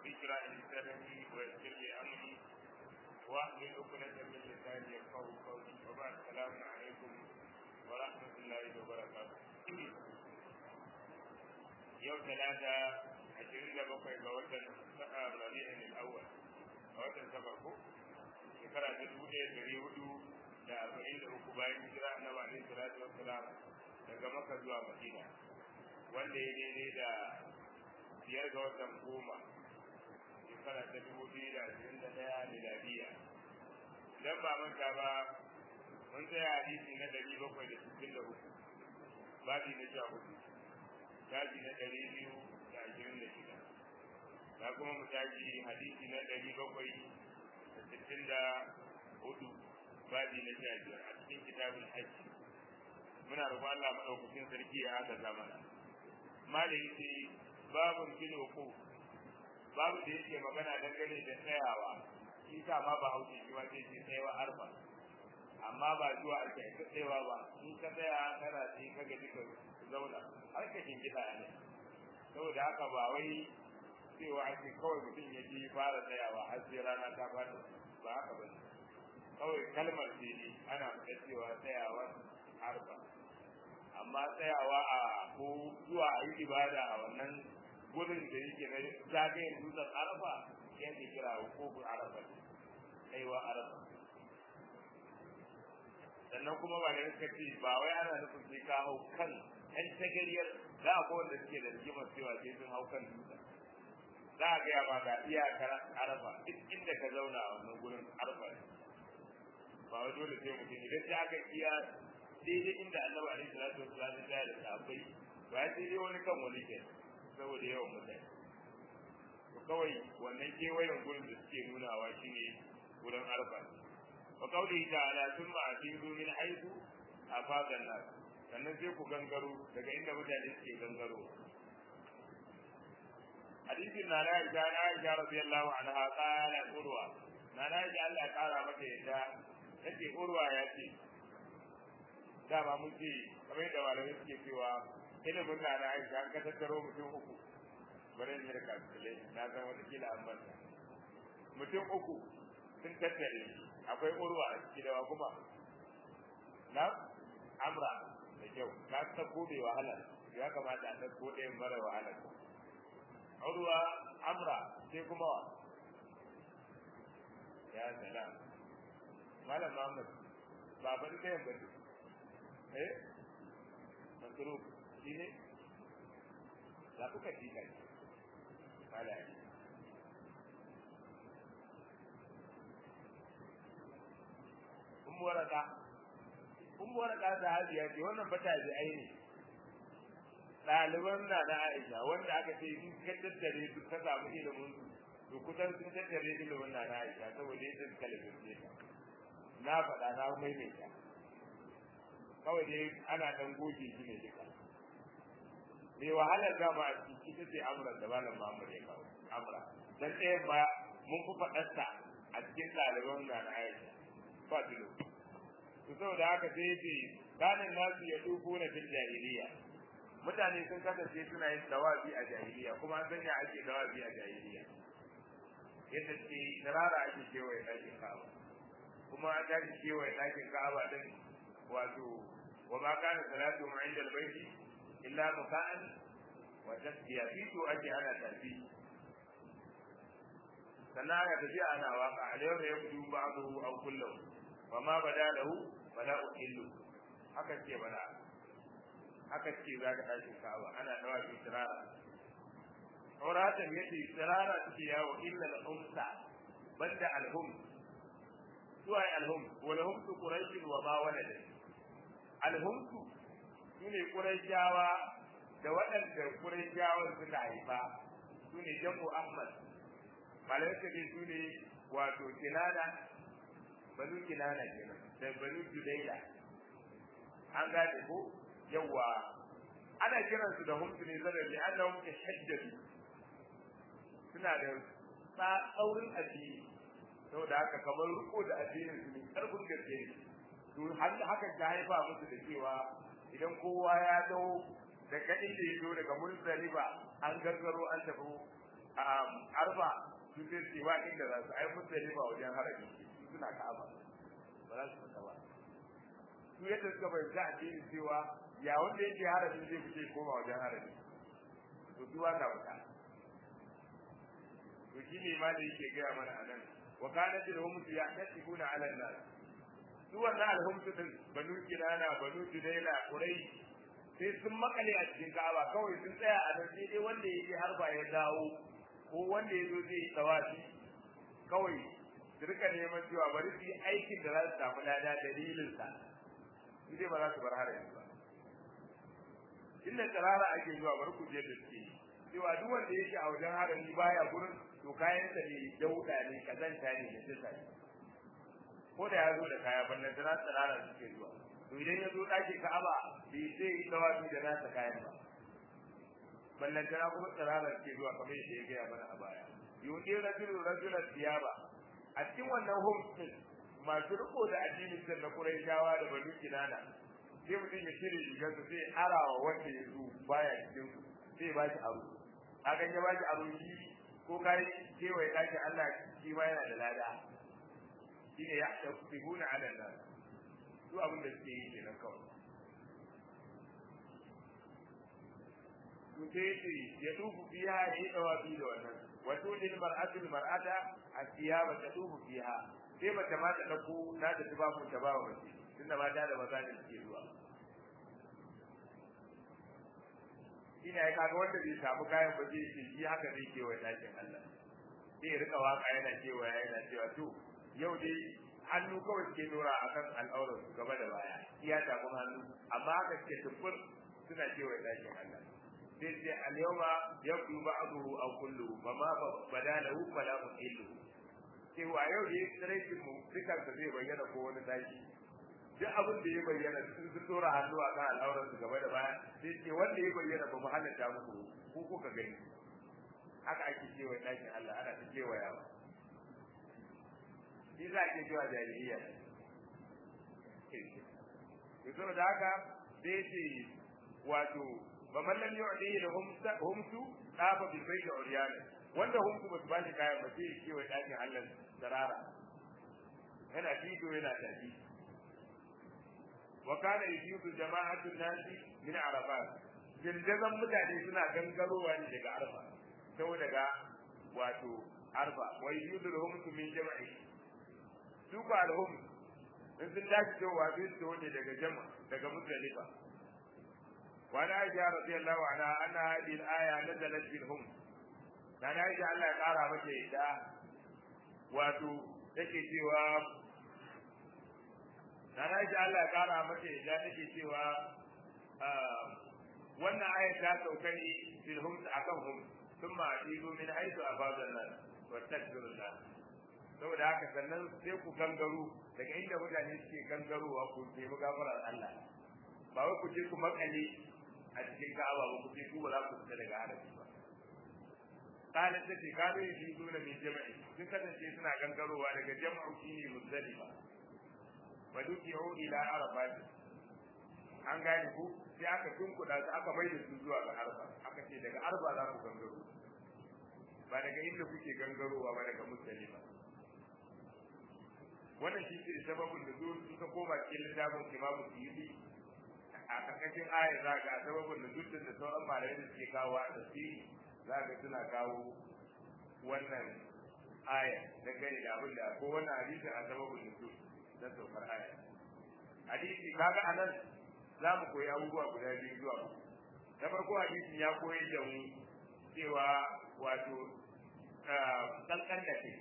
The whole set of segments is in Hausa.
اشرح لي صدري ويسر لي امري واحلل عقدة من لساني يفقهوا قولي وبعد السلام عليكم ورحمة الله وبركاته يوم ثلاثة عشرين لبقى بوطن ربيع الأول بوطن سفركم shekara ta dubu ɗaya ɗari hudu da arba'in da uku bayan hijira annabi alaihi salatu wassalam daga maka zuwa madina wanda ya daidai da biyar ga watan goma shekara ta dubu biyu da ashirin da ɗaya miladiya idan ba manta ba mun tsaya hadisi na ɗari bakwai da sittin da uku babi na sha hudu tashi na ɗari biyu da ashirin da shida na kuma mu tashi hadisi na ɗari bakwai da sittin da hudu babi na sha biyar a cikin kitabul hajji muna roƙon Allah maɗaukakin sarki ya haka zamana malai ce babun fil uku babu da yake magana dangane da tsayawa shi sa ma ba hausa shi ma sai ce tsayawa arba amma ba zuwa a kai ka tsayawa ba in ka tsaya kana sai ka gaji ka zauna har ka shingida ne saboda haka ba wai cewa ake kawai mutum ya ji fara tsayawa har sai rana ta fata ba haka ba kawai kalmar ce ne ana faɗa cewa tsayawa arba amma tsayawa a ko zuwa a yi ibada a wannan gurin da yake na zagayen dutsen arafa yadda kira hukukun arafa kaiwa arafa sannan kuma ba da suka ce ba wai ana nufin sai ka hau kan ɗan tagariyar za a wanda suke da rigimar cewa sai sun hau kan dutsen za a gaya ma ga iyakar arafa duk inda ka zauna a wannan gurin arafa ne ba wai dole sai mutum idan sai aka iya daidai inda annabi alaihi salatu wasallam ya da sahabbai ba ya daidai wani kan wani ke saboda yawan mutane to kawai wannan kewayen gurin da suke nunawa shine gurin arafa wa qawlihi ta'ala thumma atidu min haythu afaqa an-nas sannan sai ku gangaro daga inda mutane suke gangaro hadisin na na Aisha na Aisha radiyallahu anha qala urwa na na Aisha Allah ya kara mata yadda take urwa ya ce dama mun ce kamar yadda malamai suke cewa ilimin na na Aisha an ka tattaro mutum uku bari ne da kalkulai na san wata kila an banta mutum uku sun tattare akwai urwa a ciki da kuma na amra da kyau ka ta gobe wahala ya kamata a ɗauko ɗayan mara wahala urwa amra sai kuma wa ya salam malam Muhammad ba ban da yamma eh masruf shine za ku ka tika kala ummu waraka ummu waraka da hajiya ce wannan bata ji aini ɗaliban na na Aisha wanda aka ce in ka tattare su ka samu ilimin su to kusan sun tattare ilimin na na Aisha saboda yadda suka lalace ta na faɗa na maimaita kawai dai ana ɗan goge shi ne duka mai wahalar dama a ciki ita ce amuran da malam Muhammad ya kawo amura dan ɗayan ba mun fi faɗarsa a cikin ɗaliban na na Aisha ba dilo to saboda haka sai ce kanin nasu ya dubu na fil jahiliya mutane sun kasance suna yin dawabi a jahiliya kuma an sanya ake dawabi a jahiliya yadda ce tarara ake kewaye ɗakin ka'aba kuma an tashi kewaye ɗakin ka'aba din wato wa ma kana salatu ma inda albayti illa muka'an wa tasbiya fito ake ana tafi sannan aka tafi ana waka alayhi yabdu ba'dahu aw kulluhu wa ma bada lahu fala uhillu haka ce bada haka ce za ka ɗakin ka'aba ana dawa shi sirara Auratan yace sirara take yawo illa al-umsa banda al-hum suwa al-hum wal hum tu quraish wa ma walad al-hum tu sune quraishawa da waɗanda quraishawa suka haifa sune jam'u ahmad malaika dai sune wato kinana banu kinana kenan da banu judaila an gane ko yawa ana kiransu da humsu ne zara li annahum tashaddadu suna da tsaurin addini saboda haka kamar riko da addinin su ne karfin gaske ne to hakan ta haifa musu da cewa idan kowa ya dawo daga inda ya zo daga muzdalifa an gargaro an tafi arfa su zai ce ba inda za su ai mutane ba wajen haraji suna ka'aba ba za su fita ba su yadda suka bai za a ce cewa ya wanda yake haraji zai fice koma wajen haraji to su ba na fita to shi ne ma da yake gaya mana a nan wa kana da humsu ya tasibuna ala nas su wannan alhumsu din banu kinana banu judaila quraish sai sun makale a cikin Ka'aba kawai sun tsaya a nan sai dai wanda yake har ba ya dawo ko wanda ya zo zai yi tawafi kawai su rika neman cewa bari su yi aikin da za su samu lada dalilin sa su dai ba za su bar haraji ba inda tsirara ake zuwa bar ku je da suke cewa duk wanda yake a wajen harami baya gurin to kayan sa ne dauda ne kazanta ne da tsisa ko da ya zo da kaya ballan tsirara tsirara suke zuwa to idan ya zo ɗakin Ka'aba bai sai yi tawafi da nasa kayan ba ballantana kuma tsirarar ke zuwa kamar yadda ya gaya mana a baya yuɗi rajulun rajulan tiyaba a cikin wannan homsin masu riko da addinin can na Qurayshawa da Banu Kinana sai mutum ya cire rigar su sai arawa wanda ya zo baya cikin su sai ba shi aro a kan ya ba shi aro shi ko kai kewaye ɗakin Allah shi ma yana da lada shine ya tafsibuna ala nas su abin da suke yi kenan kawai to sai ce ya tufu fiha ya yi dawafi da wannan wato din mar'atul mar'ata asiyaba ta tufu fiha sai mace ma ta dauko na da tubafin ta ba wa mace tunda mata da maza ne suke zuwa ina ya kaga wanda bai samu kayan ba zai ce shi haka zai kewaye dakin Allah sai ya rika waka yana kewaya yana cewa to yau dai hannu kawai suke dora akan al'aurar su gaba da baya iya tafin hannu amma haka suke tuffur suna cewa dakin Allah sai sai al-yawma yaqulu ba'dahu aw kulluhu fa ma badalahu fala muhillu cewa yau dai tsaraikin mu dukan sa zai bayyana ko wani daki duk abin da ya bayyana sun sun dora hannu akan al'aurar su gaba da baya sai ce wanda ya bayyana ba mu halatta muku ko kuka gani haka ake cewa dakin Allah ana ta kewayawa shi za ke cewa jahiliya to da haka sai ce wato ba man lam yu'dihi lahum humsu dafa bi baiti uryana wanda humsu ba su bashi kayan ba sai ke wa dakin Allah darara yana fito yana tafi wa kana yusibu jama'atu nasi min arafat jirgin mutane suna gangarowa ne daga arfa sau daga wato arfa wa yusibu humsu min jama'i su ba alhum in sun dace cewa sai su ne daga jama daga muzdalifa wa na aisha radiyallahu anha anna hadhihi al-aya nazalat fil hum dan aisha Allah ya kara mata yadda wato take cewa dan aisha Allah ya kara mata yadda take cewa wannan aya ta sauka ne fil hum akan hum thumma atidu min haythu afadha an-nas wa takbirullah saboda haka sannan sai ku gangaro daga inda mutane suke gangarowa ku nemi gafarar Allah ba wai ku je ku makale a cikin Ka'aba ba ku je ku ba za ku fita daga harafi ba kana ta ce kado yi zo da min jama'i sun kasance suna gangarowa daga jama'u shine muzdalifa wa dukiyu ila arafat an gane ku sai aka tunkuda su aka mai da su zuwa ga arfa aka ce daga arfa za ku gangaro ba daga inda kuke gangarowa ba daga muzdalifa wannan shi ne sababin da zuwa suka koma cikin littafin imamu suyuti a karkashin aya za ga sababin da zuwa da sauran malamai da suke kawo a tafsiri za ga suna kawo wannan aya dangane da abin da ko wannan hadisin a sababin da zuwa na saukar aya hadisi kaga anan za mu koyi abubuwa guda biyu zuwa na farko hadisin ya koyar da mu cewa wato kankan da kai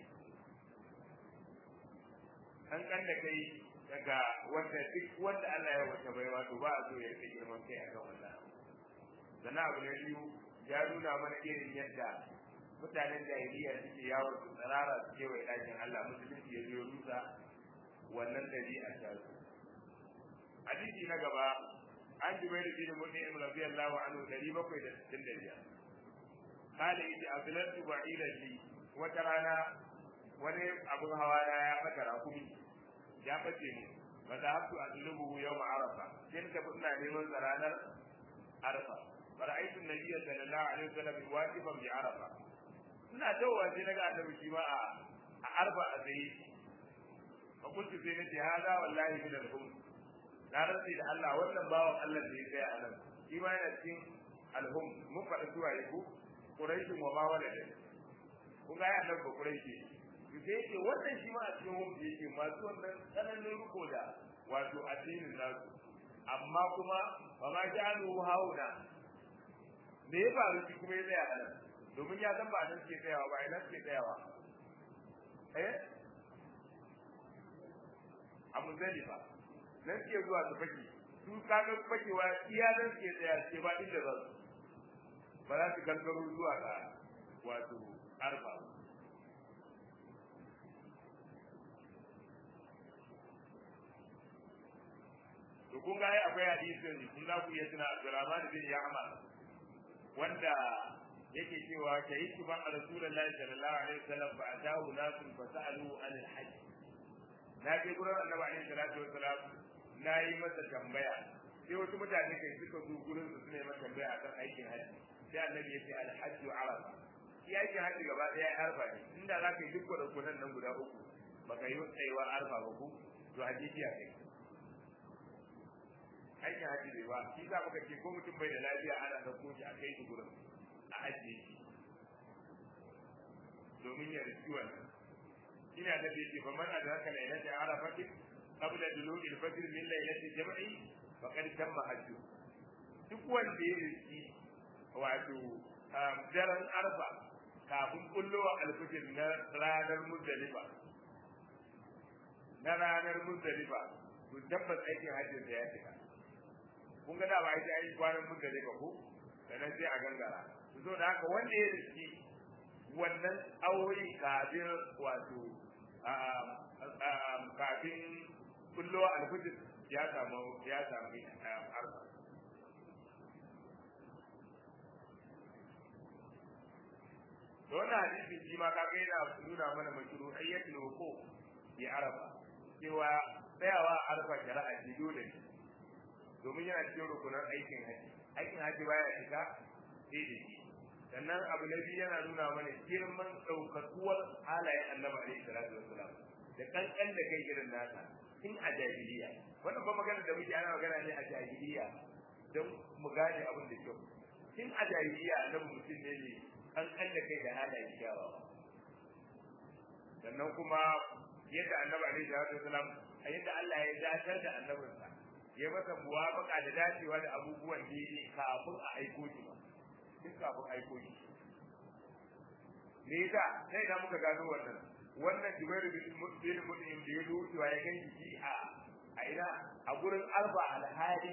kankan da kai daga wanda duk wanda Allah ya wata bai wato ba a so ya rike girman kai akan wannan sannan abu na biyu ya nuna mana irin yadda mutanen jahiliya suke yawon su tsarara su kewaye ɗakin Allah musulunci ya zo rusa wannan ɗabi'a ta su hadisi na gaba an jubai da bin mu'min radiyallahu anhu dari bakwai da sittin da biyar kale yace azlantu ba'ira li wata rana wani abun hawa na ya fata rakumi ya bace ni ba za haftu azlubu yawm arafa kin ka ina neman ranar arafa fara'aytu an-nabiy sallallahu alaihi wasallam wajiban bi arafa ina dawowa sai naga annabi shi ma a a arba a tsaye a kuntu sai nace hada wallahi min al-hum na rantsi da Allah wannan bawan Allah da ya tsaya a nan shi ma yana cikin al-hum mun faɗa zuwa yako quraishin wa ma walada kun ga ya annabi quraishi to sai yake wannan shi ma a cikin hum yake masu wannan tsananin riko da wato addinin nasu amma kuma ba ma ja'alu hauna me ya faru shi kuma ya tsaya a nan domin ya san ba nan ke tsayawa ba ina ke tsayawa eh a muzdalifa nan ke zuwa su fake su kaga fakewa iya nan ke tsaya ce ba inda za su ba za su gangaro zuwa ga wato arfa to kun ga akwai hadisin kun za ku iya tuna Abdurrahman bin Ya'mar wanda yake cewa shahidu ban rasulullahi sallallahu alaihi wasallam fa atahu nasun fa sa'alu an al-hajj na je gurin annabi alaihi salatu wasallam na yi masa tambaya sai wasu mutane kai suka zo gurin su suna masa tambaya akan aikin hajji sai annabi ya ce al-hajj arafa shi aikin hajji gaba daya arfa ne inda za ka yi duk rukunan nan guda uku baka yi tsayuwa arfa ba ku to hadisi ya kai aikin hajji bai ba shi za muka ce ko mutum bai da lafiya ana ɗauko shi a kai shi gurin a ajiye shi domin ya riski wannan ina da bai ce faman a zaka lailata arafati qabla dulu'il fajr min lailati jam'i faqad tamma hajju duk wanda ya riski wato daren arfa kafin kullowa alfijir na ranar muzdalifa na ranar muzdalifa to tabbas aikin hajjin da ya cika kun ga da ba ita ai kwanan muzdalifa ko sannan sai a gangara so da haka wanda ya riski wannan aure kafin wato kafin kullo alfijir ya samu ya samu arba da wannan hadisin shi ma kaga yana nuna mana mashru'iyyatul wuquf bi arafa cewa tsayawa a arfa shari'a ce dole ne domin yana cikin rukunan aikin haji aikin haji baya shiga sai da shi sannan abu na biyu yana nuna mana girman ɗaukatuwar halayen annabi alaihi salatu wassalam da kankan da kai irin nasa tun a jahiliya wannan ba magana da muke ana magana ne a jahiliya don mu gane abin da kyau tun a jahiliya annabi mutum ne ne kankan da kai da halayen kyawawa sannan kuma yadda annabi alaihi salatu wassalam a yadda Allah ya dacar da annabinsa ya masa muwafaka da dacewa da abubuwan da yake kafin a aiko shi ba duk kafin aiko shi me yasa sai da muka gano wannan wannan Jubairu bin Mut'im Mut'im da ya zo cewa ya ganki shi a a ina a gurin Alba alhali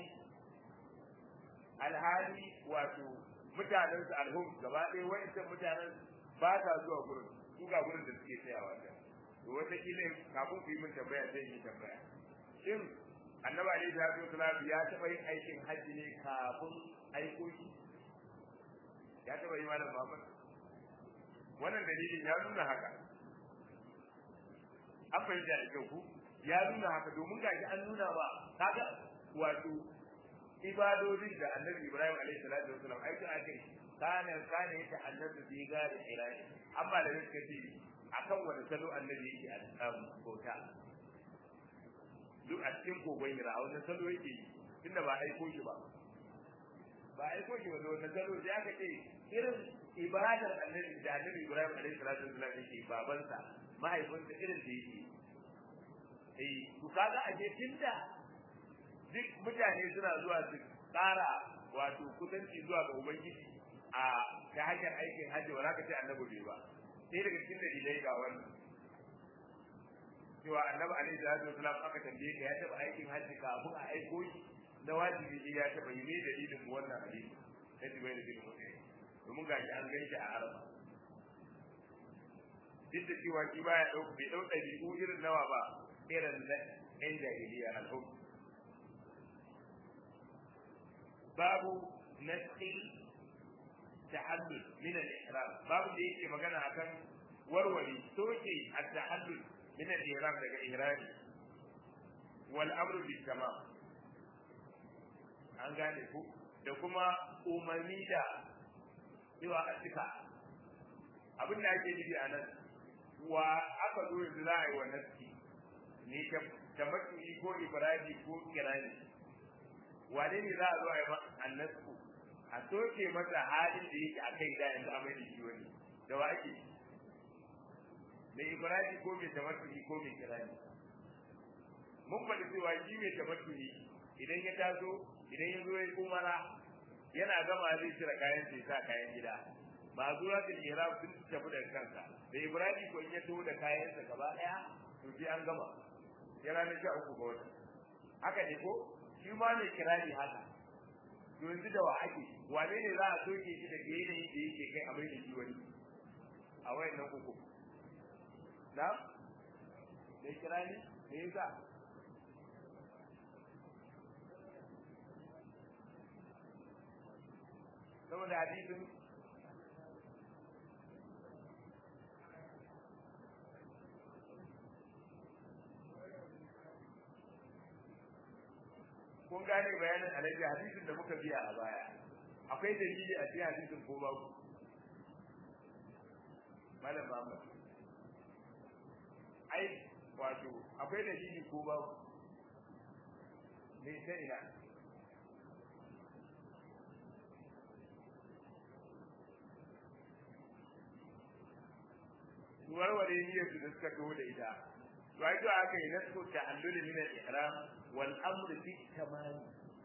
alhali wato mutanen su alhum gaba ɗaya wa'ancan mutanen ba ta zuwa gurin su ga gurin da suke tsayawa da to wata kila kafin ku yi min tambaya zai yi tambaya shin annabi alaihi salatu wasalam ya taɓa yin aikin hajji ne kafin aiko shi ya taɓa yi malam Muhammad wannan dalilin ya nuna haka an fahimta da kyau ku ya nuna haka domin gashi an nuna ba kaga wato ibadodin da annabi Ibrahim alaihi salatu wasalam aikin akai kana kana yake annabi bi gari irani amma da suka ce akan wani salo annabi yake a bauta duk a cikin kogon hira a wannan salo yake yi tunda ba aiko shi ba ba aiko shi ba da wannan salo sai aka ce irin ibadar annabi da annabi Ibrahim alaihi salatu wasallam yake babansa mahaifinsa irin da yake eh to kaga a je tunda duk mutane suna zuwa su tsara wato kusanci zuwa ga ubangiji a ta hanyar aikin hajji ba za ka ce annabi bai ba sai daga cikin dalilai ga wannan cewa annabi alaihi salatu wasallam aka tambaye ka ya taba aikin hajji kafin a aiko shi na wajibi ne ya taba yi ne dalilin mu wannan hadisi na jibril bin mutai domin gashi an gani shi a araba duk da cewa shi baya dauka bai dauka ɗabi'u irin nawa ba irin na ɗan jahiliya alhum babu nasi tahallul min al-ihram babu da yake magana akan warware soke at-tahallul min al-ihram daga ihrami wal amru bil tamam an gane ku da kuma umarni da cewa a cika abin da ake nufi a nan wa aka zo yanzu za a yi wa nafsi ne ta matu'i ko ibrahim ko kirani wane ne za a zo a yi annasu a soke masa halin da yake a kai da yanzu a mai da shi wani da wa ake mai ibrahim ko mai tamattu'i ko mai kirani mun faɗi cewa shi mai tamattu'i idan ya taso idan ya zo ya umara yana gama zai cire kayan sai sa kayan gida ba zuwa da ihram sun tafi da kansa da ibrahim ko in ya taho da kayansa gaba daya to sai an gama ya ranar sha uku ga wata haka ne ko shi ma mai kirani haka to yanzu da wa ake wane ne za a soke shi da yanayin da yake kai a mai da shi wani a wayan nan uku na mai kirani me yasa saboda hadisin kun gane bayanin alaji hadisin da muka biya a baya akwai dalili a cikin hadisin ko babu malam Muhammad ai wato akwai dalili ko babu me sai ina warware niyyar su da suka kawo da ita to ai to aka yi nasu ta'allul min al-ihram wal amr fi tamam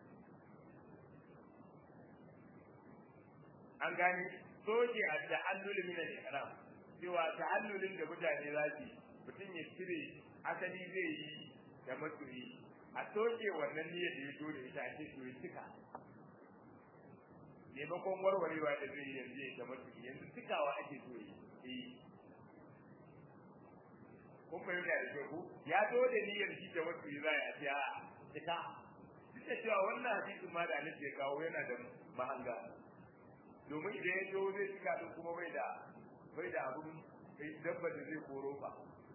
an gani soke a ta'allul min al-ihram cewa ta'allulin da mutane za su mutum ya cire asali zai yi da masoyi a soke wannan niyyar da ya zo da ita a ce to ya cika maimakon warwarewa da zai yanzu ya da masoyi yanzu cikawa ake so yi kun fahimta da ke ku ya zo da niyyar shi da wasu za a ce a cika duk da cewa wannan hadisin ma da annabi ya kawo yana da mahanga domin idan ya zo zai cika din kuma bai da bai da abun bai dabba da zai koro ba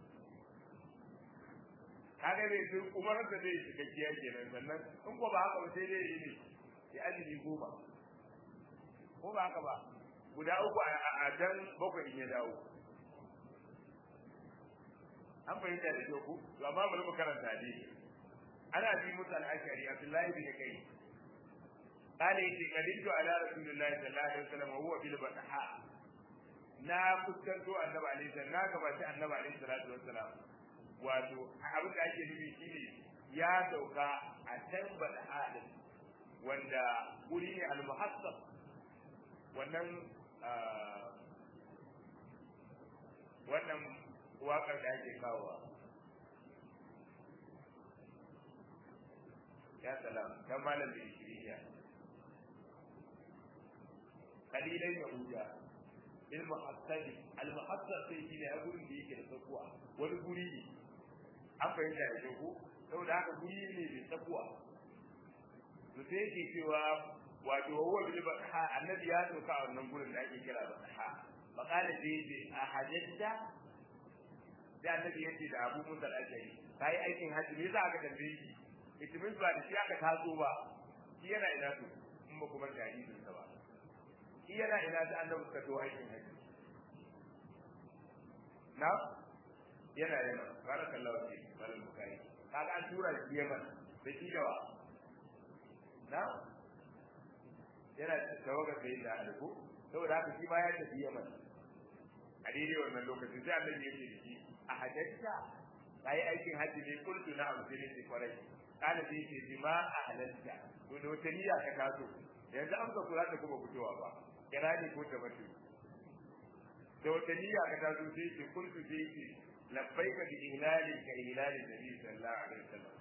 kaga zai zo umar da zai shiga kiya kenan sannan in ko ba haka ba sai dai yi ne sai azumi goma ko ba haka ba guda uku a dan bakwai in ya dawo an fahimta da kyau ku to amma bari mu karanta ne ana bi musu al-ashari abdullahi bin kai قال يتي قدمت على رسول الله صلى الله عليه وسلم وهو بالبطحاء na fuskanto annabi alaihi salam na gabaci annabi alaihi salatu wassalam wato abin da ake nufi shine ya sauka a can bada wanda guri ne al-muhassab wannan wannan waƙar da ake kawowa ya salam kan malam da shiriya kalilan yahuda il muhassab al muhassab sai shi ne gurin da yake da tsakuwa wani guri ne an fahimta da ko saboda haka guri ne da tsakuwa to sai yake cewa wato huwa bil batha annabi ya sauka a wannan gurin da ake kira batha faqala da yace a hajjata da annabi yace da Abu Musa al-Ashari kai aikin haji me za ka tambaye shi itimin ba da shi aka taso ba shi yana ina to in ba kuma jahilin sa ba shi yana ina da annabi ka to aikin haji na yana yana barakallahu fi malal bukai kaga an tura shi Yaman da shi dawa na yana tawaga sai da alku saboda haka shi ma ya tafi Yaman a daidai wannan lokacin sai annabi ya ce da shi a hajjata kai aikin hajji ne kullu na abu sai ne kwarai kana sai ce bi ma a halatta to da wata niyya ka taso yanzu an ka kula da kuma fitowa ba kirani ko ta mace da wata niyya ka taso sai ce kullu sai ce labbaika bi ihlali ka ihlali nabi sallallahu alaihi wasallam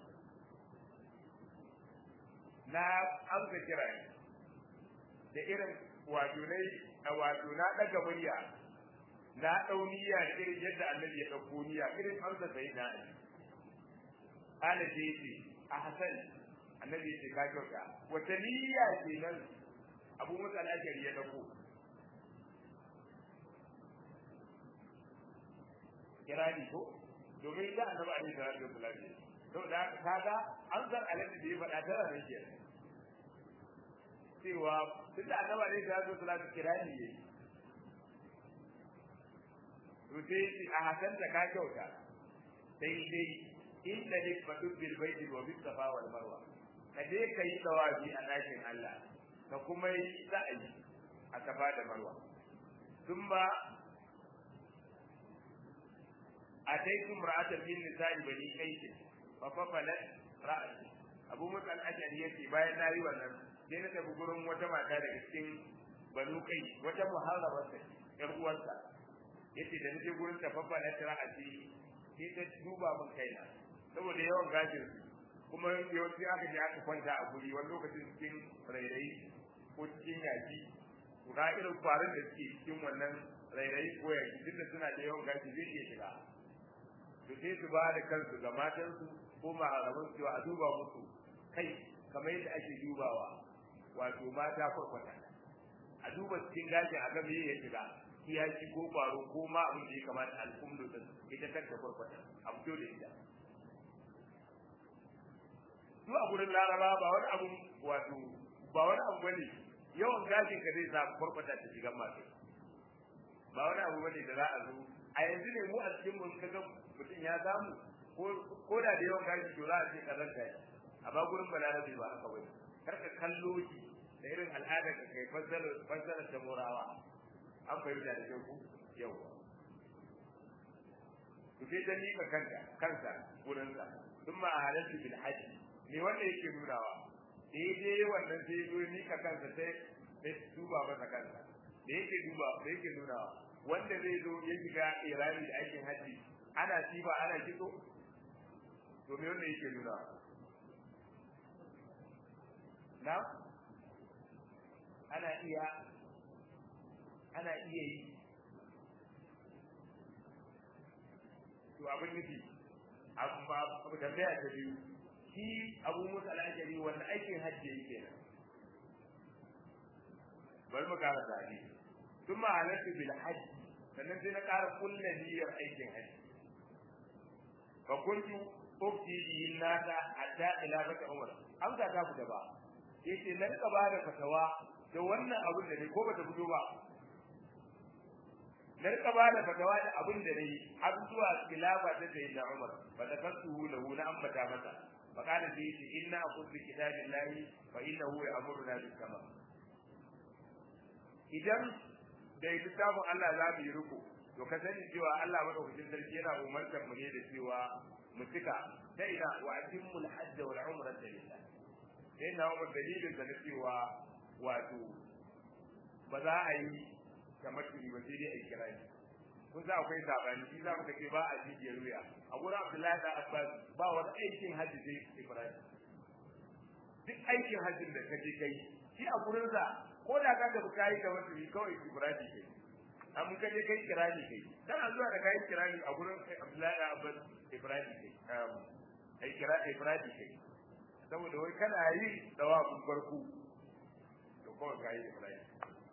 na amsa kira da irin wato nai wato na daga murya na dau niyya da irin yadda annabi ya dauko niyya irin amsa sai na ali ana ce ce a hasan annabi ya ce ka kyauta wata niyya ce nan abu musa al-ashari ya dauko kirani ko domin da annabi alaihi salatu wasallam to da kaga an san alaji da ya faɗa tara ne ke cewa duk da annabi alaihi salatu wasallam kirani yayi to sai shi a hasanta ka kyauta sai dai inda ne fadu bil baiti wa bis safa wal marwa ka je ka yi tawafi a ɗakin Allah ka kuma yi sa'ayi a safa da marwa thumma ataitum ra'atan min nisa'i bani qais fa fafalat ra'si abu musa al-ashari yace bayan nayi wannan sai na tafi gurin wata mata daga cikin banu kai wata muharrabar ta yar uwarsa yace da nake gurin ta fafalat ra'si sai ta duba min kaina saboda yawan gashin kuma yawanci aka je aka kwanta a guri wani lokacin cikin rairayi ko cikin yaki ga irin kwarin da suke cikin wannan rairayi ko yaki duk da suna da yawan gashi zai iya shiga to sai su ba da kansu ga matansu ko maharaman su a duba musu kai kamar yadda ake dubawa wato mata kwarkwata a duba cikin gashin a game ya shiga kiyaki ko kwaro ko ma abin da ya kamata al'umdu din ita kanta kwarkwata a fito da ita su a gurin laraba ba wani abu wato ba wani abu bane yawan gashin ka zai sa kwarkwata ta shiga masu ba wani abu bane da za a zo a yanzu ne mu a cikin mun kaga mutum ya samu ko da da yawan gashi to za a ce kazan gashi amma gurin balarabe ba haka bane kar ka kallo shi da irin al'adar ka kai fassara fassara ta morawa an fahimta da kyau ku yau to sai dan nika kanka kansa gurin sa duk ma halaltu bil hajji me wanda yake nunawa daidai wannan sai zo nika kansa sai sai duba masa kansa da yake duba da yake nunawa wanda zai zo ya shiga irani da aikin haji ana tiba ana kitso to me wanda yake nuna na ana iya ana iya yi to abin nufi amma abu tambaya ta biyu shi abu musa al'ajari wanda aikin hajji yake nan bari mu kara tare ثم علمت بالحج sannan sai na ƙara kulle niyyar aikin haji fa kuntu ufti bihi nasa hatta ila baka umar an ga ta fita ba yace na rika ba da fatawa da wannan abin da ne ko bata fito ba na rika ba da fatawa da abin da ne har zuwa khilafa ta sayyidina umar fa takassuhu lahu na ambata masa fa kana sai yace inna aqul bi kitabillahi fa innahu ya'muruna bis sama idan da littafin Allah za mu yi riko to ka sani cewa Allah madaukakin sarki yana umartar mu ne da cewa mu cika ta ina wa atimmul hajj wal umrata lillah sai na umar dalilin da na cewa wato ba za a yi kamar turi ba sai dai a kira shi kun za akwai sabani shi za mu ce ba a jijiyar wuya a gurin Abdullahi da Abbas ba wani aikin hajji sai Ibrahim duk aikin hajjin da ka je kai shi a gurin sa ko da ka tafi kai da wasu yi kawai ibrahim kai amma kaje kai kirani kai kana zuwa da kai kirani a gurin Abdullahi da Abbas Ibrahim kai ai kira Ibrahim kai saboda wai kana yi dawabin farko to kawai kai Ibrahim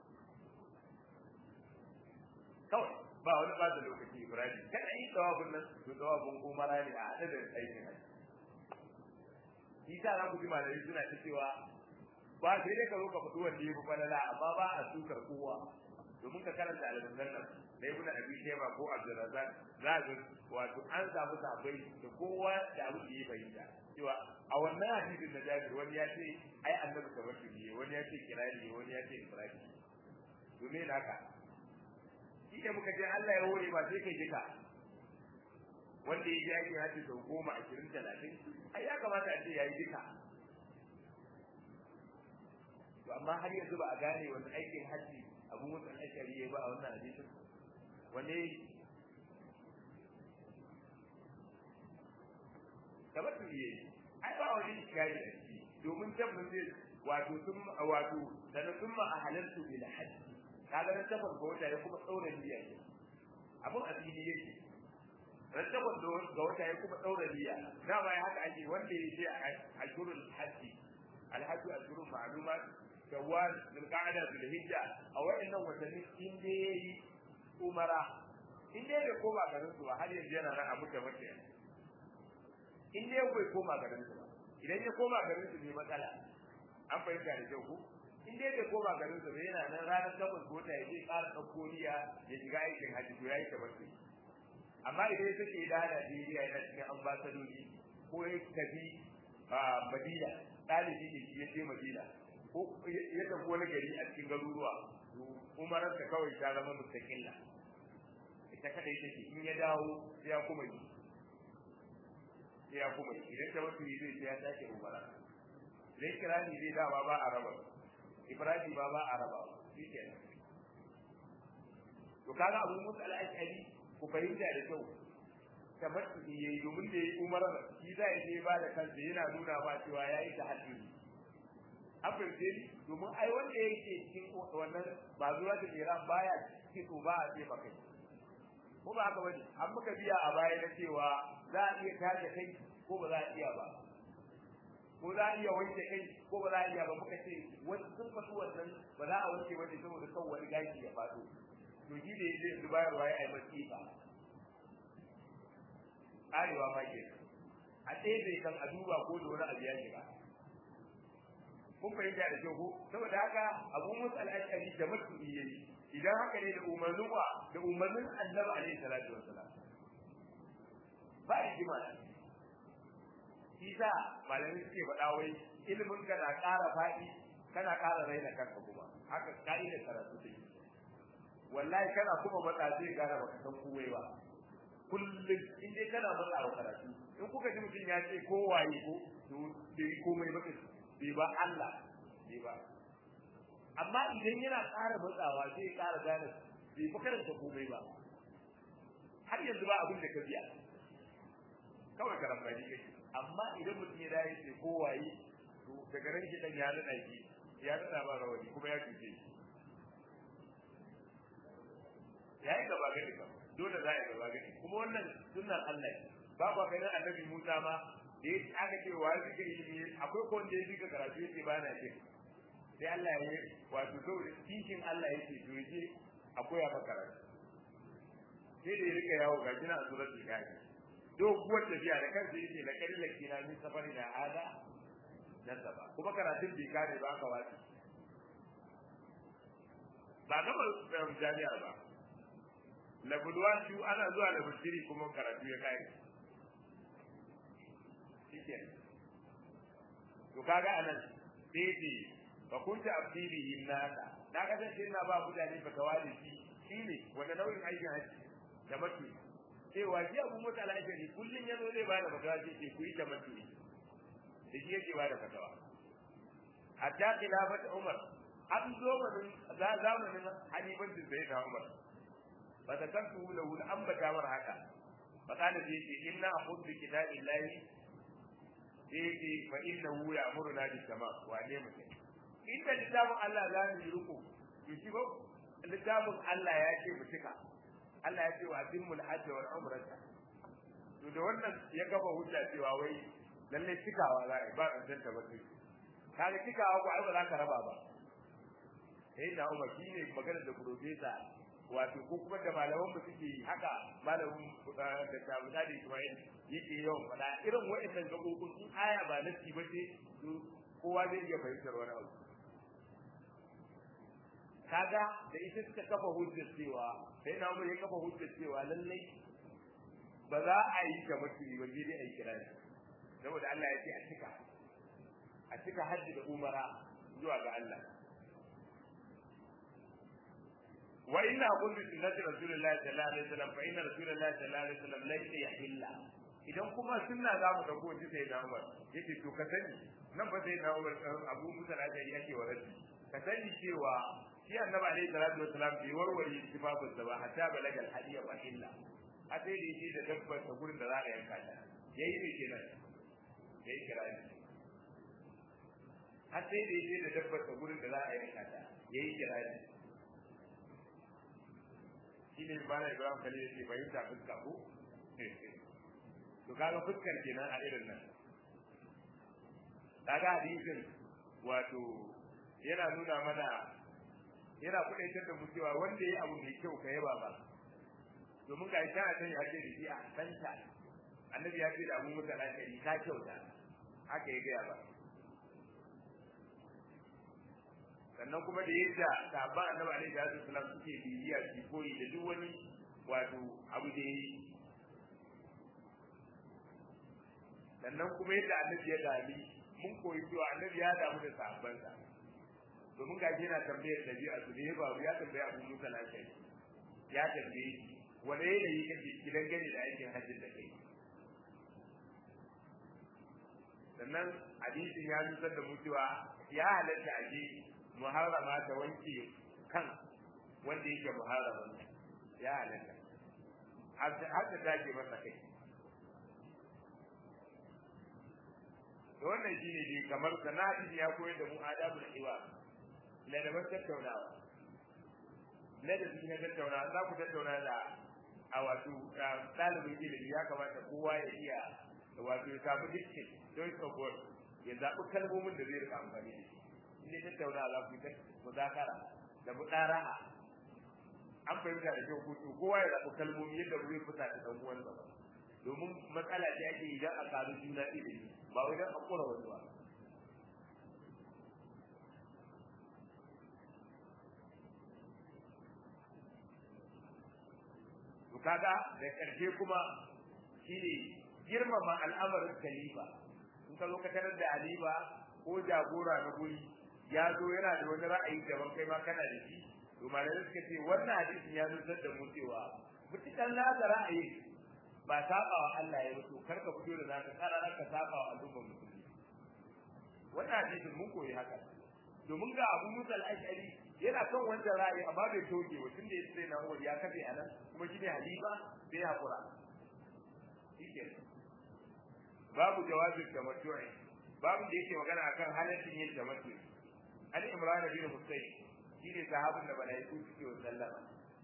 kawai ba wani ba da lokaci Ibrahim kana yi dawabin nan to dawabin umara ne a hada da aikin haji shi ta za ku ji malamai suna ta cewa ba sai dai ka zo ka faɗi wanda ya fi falala amma ba a sukar kowa domin ka karanta al-zannan nan da ibn abi shayba ko abdurrazzaq za ga wato an samu sabai da kowa da abu da ya bayyana cewa a wannan hadisin da Jabir wani ya ce ai annabi kamar shi ne wani ya ce kirani wani ya ce ibrahim to me naka shi da muka ce Allah ya hore ba sai kai jika wanda ya ji aikin haji sau goma ashirin talatin ai ya kamata a ce ya yi jika to amma har yanzu ba a gane wani aikin haji abu mutan ashari ya ba a wannan hadisin wani kamar su yi ai ba wani iskari a ciki domin tabbatar wato sun wato da na sun ma a halartu bil hajji kaga na tabbas ga wata ya kuma tsaura niyya ne abun asiri yake ran tabbas ga wata ya kuma tsaura niyya dama ya haka ake wanda ya ce a shurul hajji alhajju ashurun ma'lumat shawwal zulqa'da zulhijja a wa'annan watanni in dai yayi umara in dai bai koma garin su ba har yanzu yana nan a mutu mace in dai bai koma garin su ba idan ya koma garin su ne matsala an fahimta da kyau ko in dai bai koma garin su ba yana nan ranar takwas ko ta yaje ƙara ɗauko niyya ya shiga aikin hajji to yayi tabbata amma idan ya take da Najeriya yana cikin ambasadoji ko ya tafi Madina ɗalibi ne shi ya je Madina ko ya tafi wani gari a cikin garuruwa umararsa kawai ta zama mustaqilla ita kadai take in ya dawo sai ya kuma yi sai ya kuma yi idan ta mutu zai sai ya sake umara idan kirani zai dawa ba a raba ibrahim ba ba a raba shi kenan to kaga abu musu al'ashari ku fahimta da kyau tabbatu yayi domin da yayi umarar shi za ya je ba da kansa yana nuna ba cewa yayi tahajjudi abin dai domin ai wanda yake cikin wannan ba zuwa da Iran baya cikin ba a ce ba kai ko ba haka bane an muka biya a baya na cewa za a iya tace kai ko ba za a iya ba ko za a iya wanke kai ko ba za a iya ba muka ce wani sun fasu wannan ba za a wanke ba ne saboda kan wani gashi ya faɗo to shi da yake su bayarwa ya yi masifa arewa ma ke a ɗebe kan a duba ko da wani abu ya shiga kun fahimta da kyau ko saboda haka abu musu al'ashari da masu yayi idan haka ne da umarnin wa da umarnin annabi alaihi salatu wassalam ba rigima shi sa malamai suke faɗa wai ilimin ka na ƙara faɗi kana ƙara raina kanka kuma haka ka'idar karatu take wallahi kana kuma matsa zai gane baka san kowai ba kullum in dai kana matsa wa karatu in kuka ji mutum ya ce ko waye ko to bai komai ba bai ba Allah bai ba amma idan yana ƙara matsawa zai ƙara gane bai fa karanta komai ba har yanzu ba abin da ka biya kawai karambani kake amma idan mutum ya dawo ce ko waye to daga nan shi dan ya nada shi ya nada ba rawani kuma ya cuce shi ya yi gaba gani ba dole za a yi gaba gani kuma wannan sunnar Allah ba ba kai nan annabi Musa ma da yake aka ce wa zikiri ne akwai ko wanda ya zika karatu yake ba na ce sai Allah ya yi wato saboda kishin Allah yake to yaje akwai ya karatu sai da ya rika yawo ga kina a suratul kafi doguwar tafiya da kansa yake da kalila kina min safari da hada nasaba kuma karatun bai kare ba ka wasi ba gaba jami'ar ba labulwa su ana zuwa da bishiri kuma karatu ya kai shike to kaga anan sai ce fa kunta abdihi nasa na ga sai ina ba mutane ba tawali shi shine wanda nauyin aikin haji da mutu cewa ji abu mutu al'ajari kullun yazo zai bada fatawa ce ce ku yi ta mutu da shi yake bada fatawa hatta khilafat umar an zo zamanin halifancin sayyidina umar فذكرته له الأنبت أمر هكا فقال فيه إنا أخذ بكتاب الله فيه فإنه يأمرنا بالتمام وأني مسلم إن كتاب الله لا يدركه يشبه كتاب الله يأتي بسكة Allah ya ce wa atimul hajj wal umrata to da wannan ya gaba hujja cewa wai lalle cikawa za a ba a danta ba sai kaga cikawa ko ai ba za ka raba ba sai da Umar shine magana da professor wato ko kuma da malaman mu suke haka malamin da tabuda da Ismail yake yawan faɗa irin wa'annan gabobin in aya ba nasi ba ce kowa zai iya fahimtar wani abu kaga da ita suka kafa hujjar cewa sai na mu ya kafa hujjar cewa lallai ba za a yi ta mutu ba sai dai a yi kirani saboda Allah ya ce a cika a cika hajji da umara zuwa ga Allah وإن أقول بسنة رسول الله صلى الله عليه وسلم فإن رسول الله صلى الله عليه وسلم ليس يحل idan kuma sunna za mu dauko ji sai na Umar yace to ka sani nan ba sai na Umar Abu Musa al-Ashari yake wa rabbi ka sani cewa shi Annabi alaihi salatu wasalam bai warware sifafin sa ba hatta balagal hadiya wa illa a sai da yake da dabbar ta gurin da za a yanka ta yayi ne kenan yayi kirani har sai da yake da dabbar ta gurin da za a yanka ta yayi kirani shi ne ba na Ibrahim Khalil yake fahimta fuska ko to kaga fuskar kenan a irin nan kaga hadisin wato yana nuna mana yana kudaitar da mu cewa wanda yayi abu mai kyau ka yaba ba domin ga ita a kan yake da shi a santa annabi ya ce da abu musa lakari ka kyauta haka ya gaya ba sannan kuma da yadda sahabban annabi alaihi salatu wasallam suke bibiya su koyi da duk wani wato abu da yi sannan kuma yadda annabi ya dami mun koyi cewa annabi ya damu da sahabbansa domin ga yana tambayar dabi'a su ne ba ya tambaya abu musa lafiya ya tambaye shi wani yanayi kake gidan gani da aikin hajjin da kai sannan hadisin ya nusar da mu cewa ya halatta a je muharrama ta wanke kan wanda yake muharraman ya halatta har ta take masa kai to wannan shine dai kamar sanadi ya koyar da mu adabul iwa ladaban tattaunawa ladabi na tattaunawa za ku tattauna da a wato ɗalibin ilimi ya kamata kowa ya iya wato ya samu dukkan choice of word ya zaɓi kalmomin da zai rika amfani da shi in dai tattaunawa za ku yi muzakara da muɗara'a an fahimta da kyau kuto kowa ya zaɓi kalmomi yadda zai fita da ɗan uwansa ba domin matsala ce ake idan a karu juna ilimi ba wai don a kura wani ba to kaga da ƙarshe kuma shine girmama al'amarin khalifa in ka zo ka tarar da aliba ko jagora na guri ya zo yana da wani ra'ayi daban kai ma kana da shi to malamai suka ce wannan hadisin ya nusar da mu cewa mutukan nasa ra'ayi ba saba wa Allah ya mutu kar ka fito da naka tsara ka saba wa al'ummar musulmi wannan hadisin mun koyi haka domin ga Abu Musa al-Ash'ari yana kan wancan ra'ayi amma bai toge wa tunda ya sai na Umar ya kafe anan kuma shine halifa sai hakura shike babu jawazin tamattu'i babu da yake magana akan halaccin yin tamattu'i Ali Imran bin Husayn shine sahabin da malaiku suke wa sallama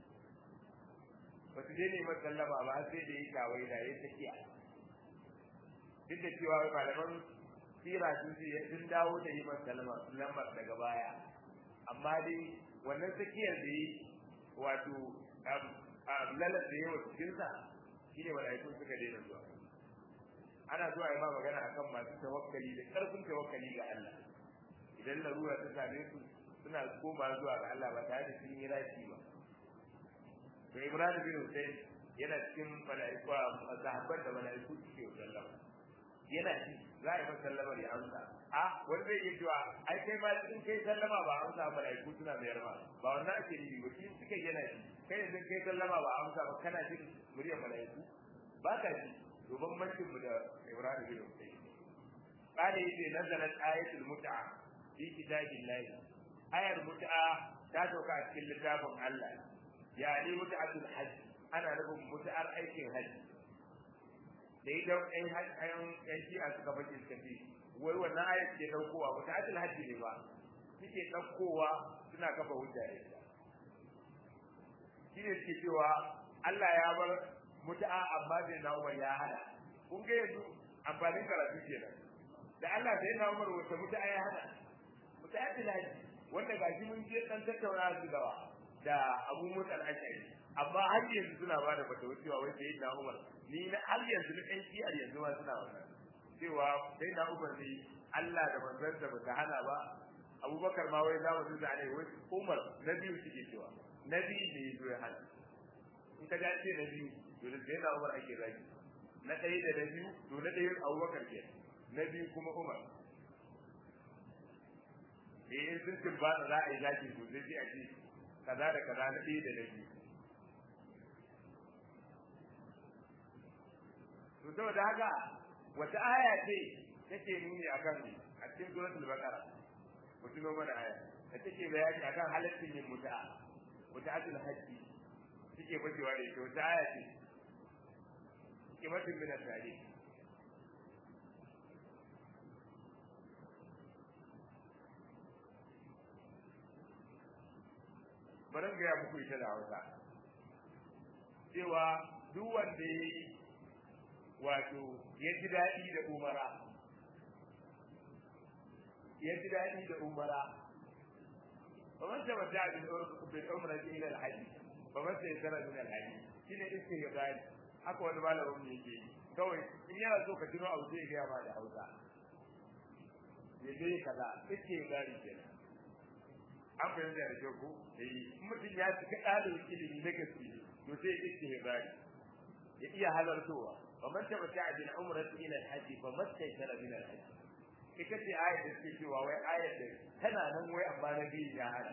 ba su daina masa sallama ba sai da yi kawai da ya tafiya duk da cewa malaman sira sun ce sun dawo da yi masa sallama lamar daga baya amma dai wannan tsakiyar da yi wato lalar da yawa cikinsa shi ne mala'ikun suka daina zuwa ana zuwa yi ma magana akan masu tawakkali da ƙarfin tawakkali ga Allah idan larura ta same su suna koma zuwa ga Allah ba tare da sun yi rashi ba to Ibrahim bin Hussein yana cikin mala'iku a sahabban da mala'iku suke sallama yana ci za a yi masa sallamar ya amsa a wani zai iya cewa ai kai ma in kai sallama ba amsa mala'iku suna mayar ma ba wannan ake nufi ba shi suka yana ci kai yanzu kai sallama ba amsa ba kana jin muryar mala'iku ba ka ji to bambancin mu da Ibrahim bin Hussein قال يجي نزلت آية المتعة في كتاب الله آية المتعة تاتوكا في كتاب الله يعني متعة الحج أنا لكم متعة أي حج da idan ɗan ɗan ɗan shi'a suka bace suka ce wai wannan ayat ke ɗaukowa ba ta ajin hajji ne ba suke ɗaukowa suna kafa hujja da ita shi ne suke cewa Allah ya bar mutu'a amma bai na Umar ya hada kun ga yanzu amfanin karatu kenan da Allah sai na Umar wata mutu'a ya hada mutu'a ta hajji wanda gashi mun je dan tattauna su dawa da Abu Musa al-Ashari amma har yanzu suna ba da fatawa cewa wai sai na Umar ni na har yanzu na ɗan shi'ar yanzu ma suna wannan cewa sai na Umar ne Allah da manzansa ba ta hana ba Abubakar ma wai zamu zuza ne wai Umar na biyu suke cewa na biyu ne yazo ya hana in ka ga ce na biyu to da sai na Umar ake zaki na ɗaya da na biyu to na ɗaya Abubakar ke na biyu kuma Umar eh in sun timbata za a yi zaki to sai a ce kaza da kaza na ɗaya da na biyu to saboda haka wata aya ce take nuni akan a cikin suratul baqara ku tuno mana aya da take bayani akan halaccin yin muta'a muta'atul hajji take bacewa da ita wata aya ce kimatin min asali bari ga muku ita da Hausa cewa duk wanda ya yi wato ya ji daɗi da umara ya ji daɗi da umara ba man taba da bil umra ila al hajj ba man sai tara min al hajj shine istighfar haka wani malamin ne yake yi kawai in yana so ka tuno abu sai ya ba da Hausa ya dai kaza istighfar kenan an fahimta da kyau ko eh mutum ya cika ɗalibin ilimi na gaske to sai istighfar ya iya halartowa fa man tabatta bil umrati ila al-hajj fa mastaysara min al-hajj ita ce ayat da take cewa wai ayat da tana nan wai amma na biyu ya hana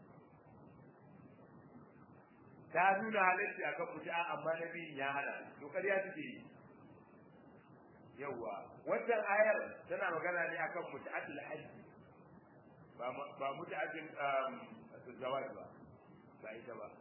ta nuna halarci akan mutu'a amma na biyu ya hana to ƙarya suke yi yawwa wannan ayar tana magana ne akan mutu'atul hajj ba ba mutu'atul zawaj ba ba ita ba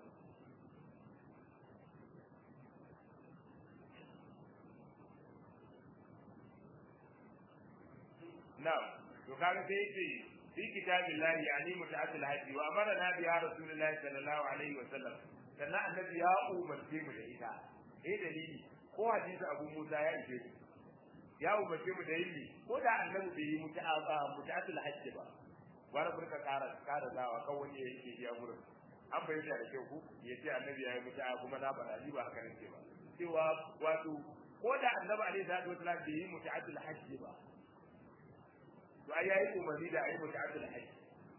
na'am to kaga sai yace fi kitabillahi yani muta'addil haji wa amarna biha rasulullahi sallallahu alaihi wa sallam sannan annabi ya umarce mu da ita eh dalili ko hadisi abu musa ya ishe ku ya umarce mu da yi ko da annabi bai yi muta'addil haji ba wani furka kara kara zawa kan wani yake biya gurin an bayyana da kyau ku ya ce annabi ya yi mutu'a kuma na faɗa ni ba haka nake ba cewa wato ko da annabi alaihi salatu wasallam bai yi muta'addil haji ba to ai yayi umarni da ayi muta'addil hajji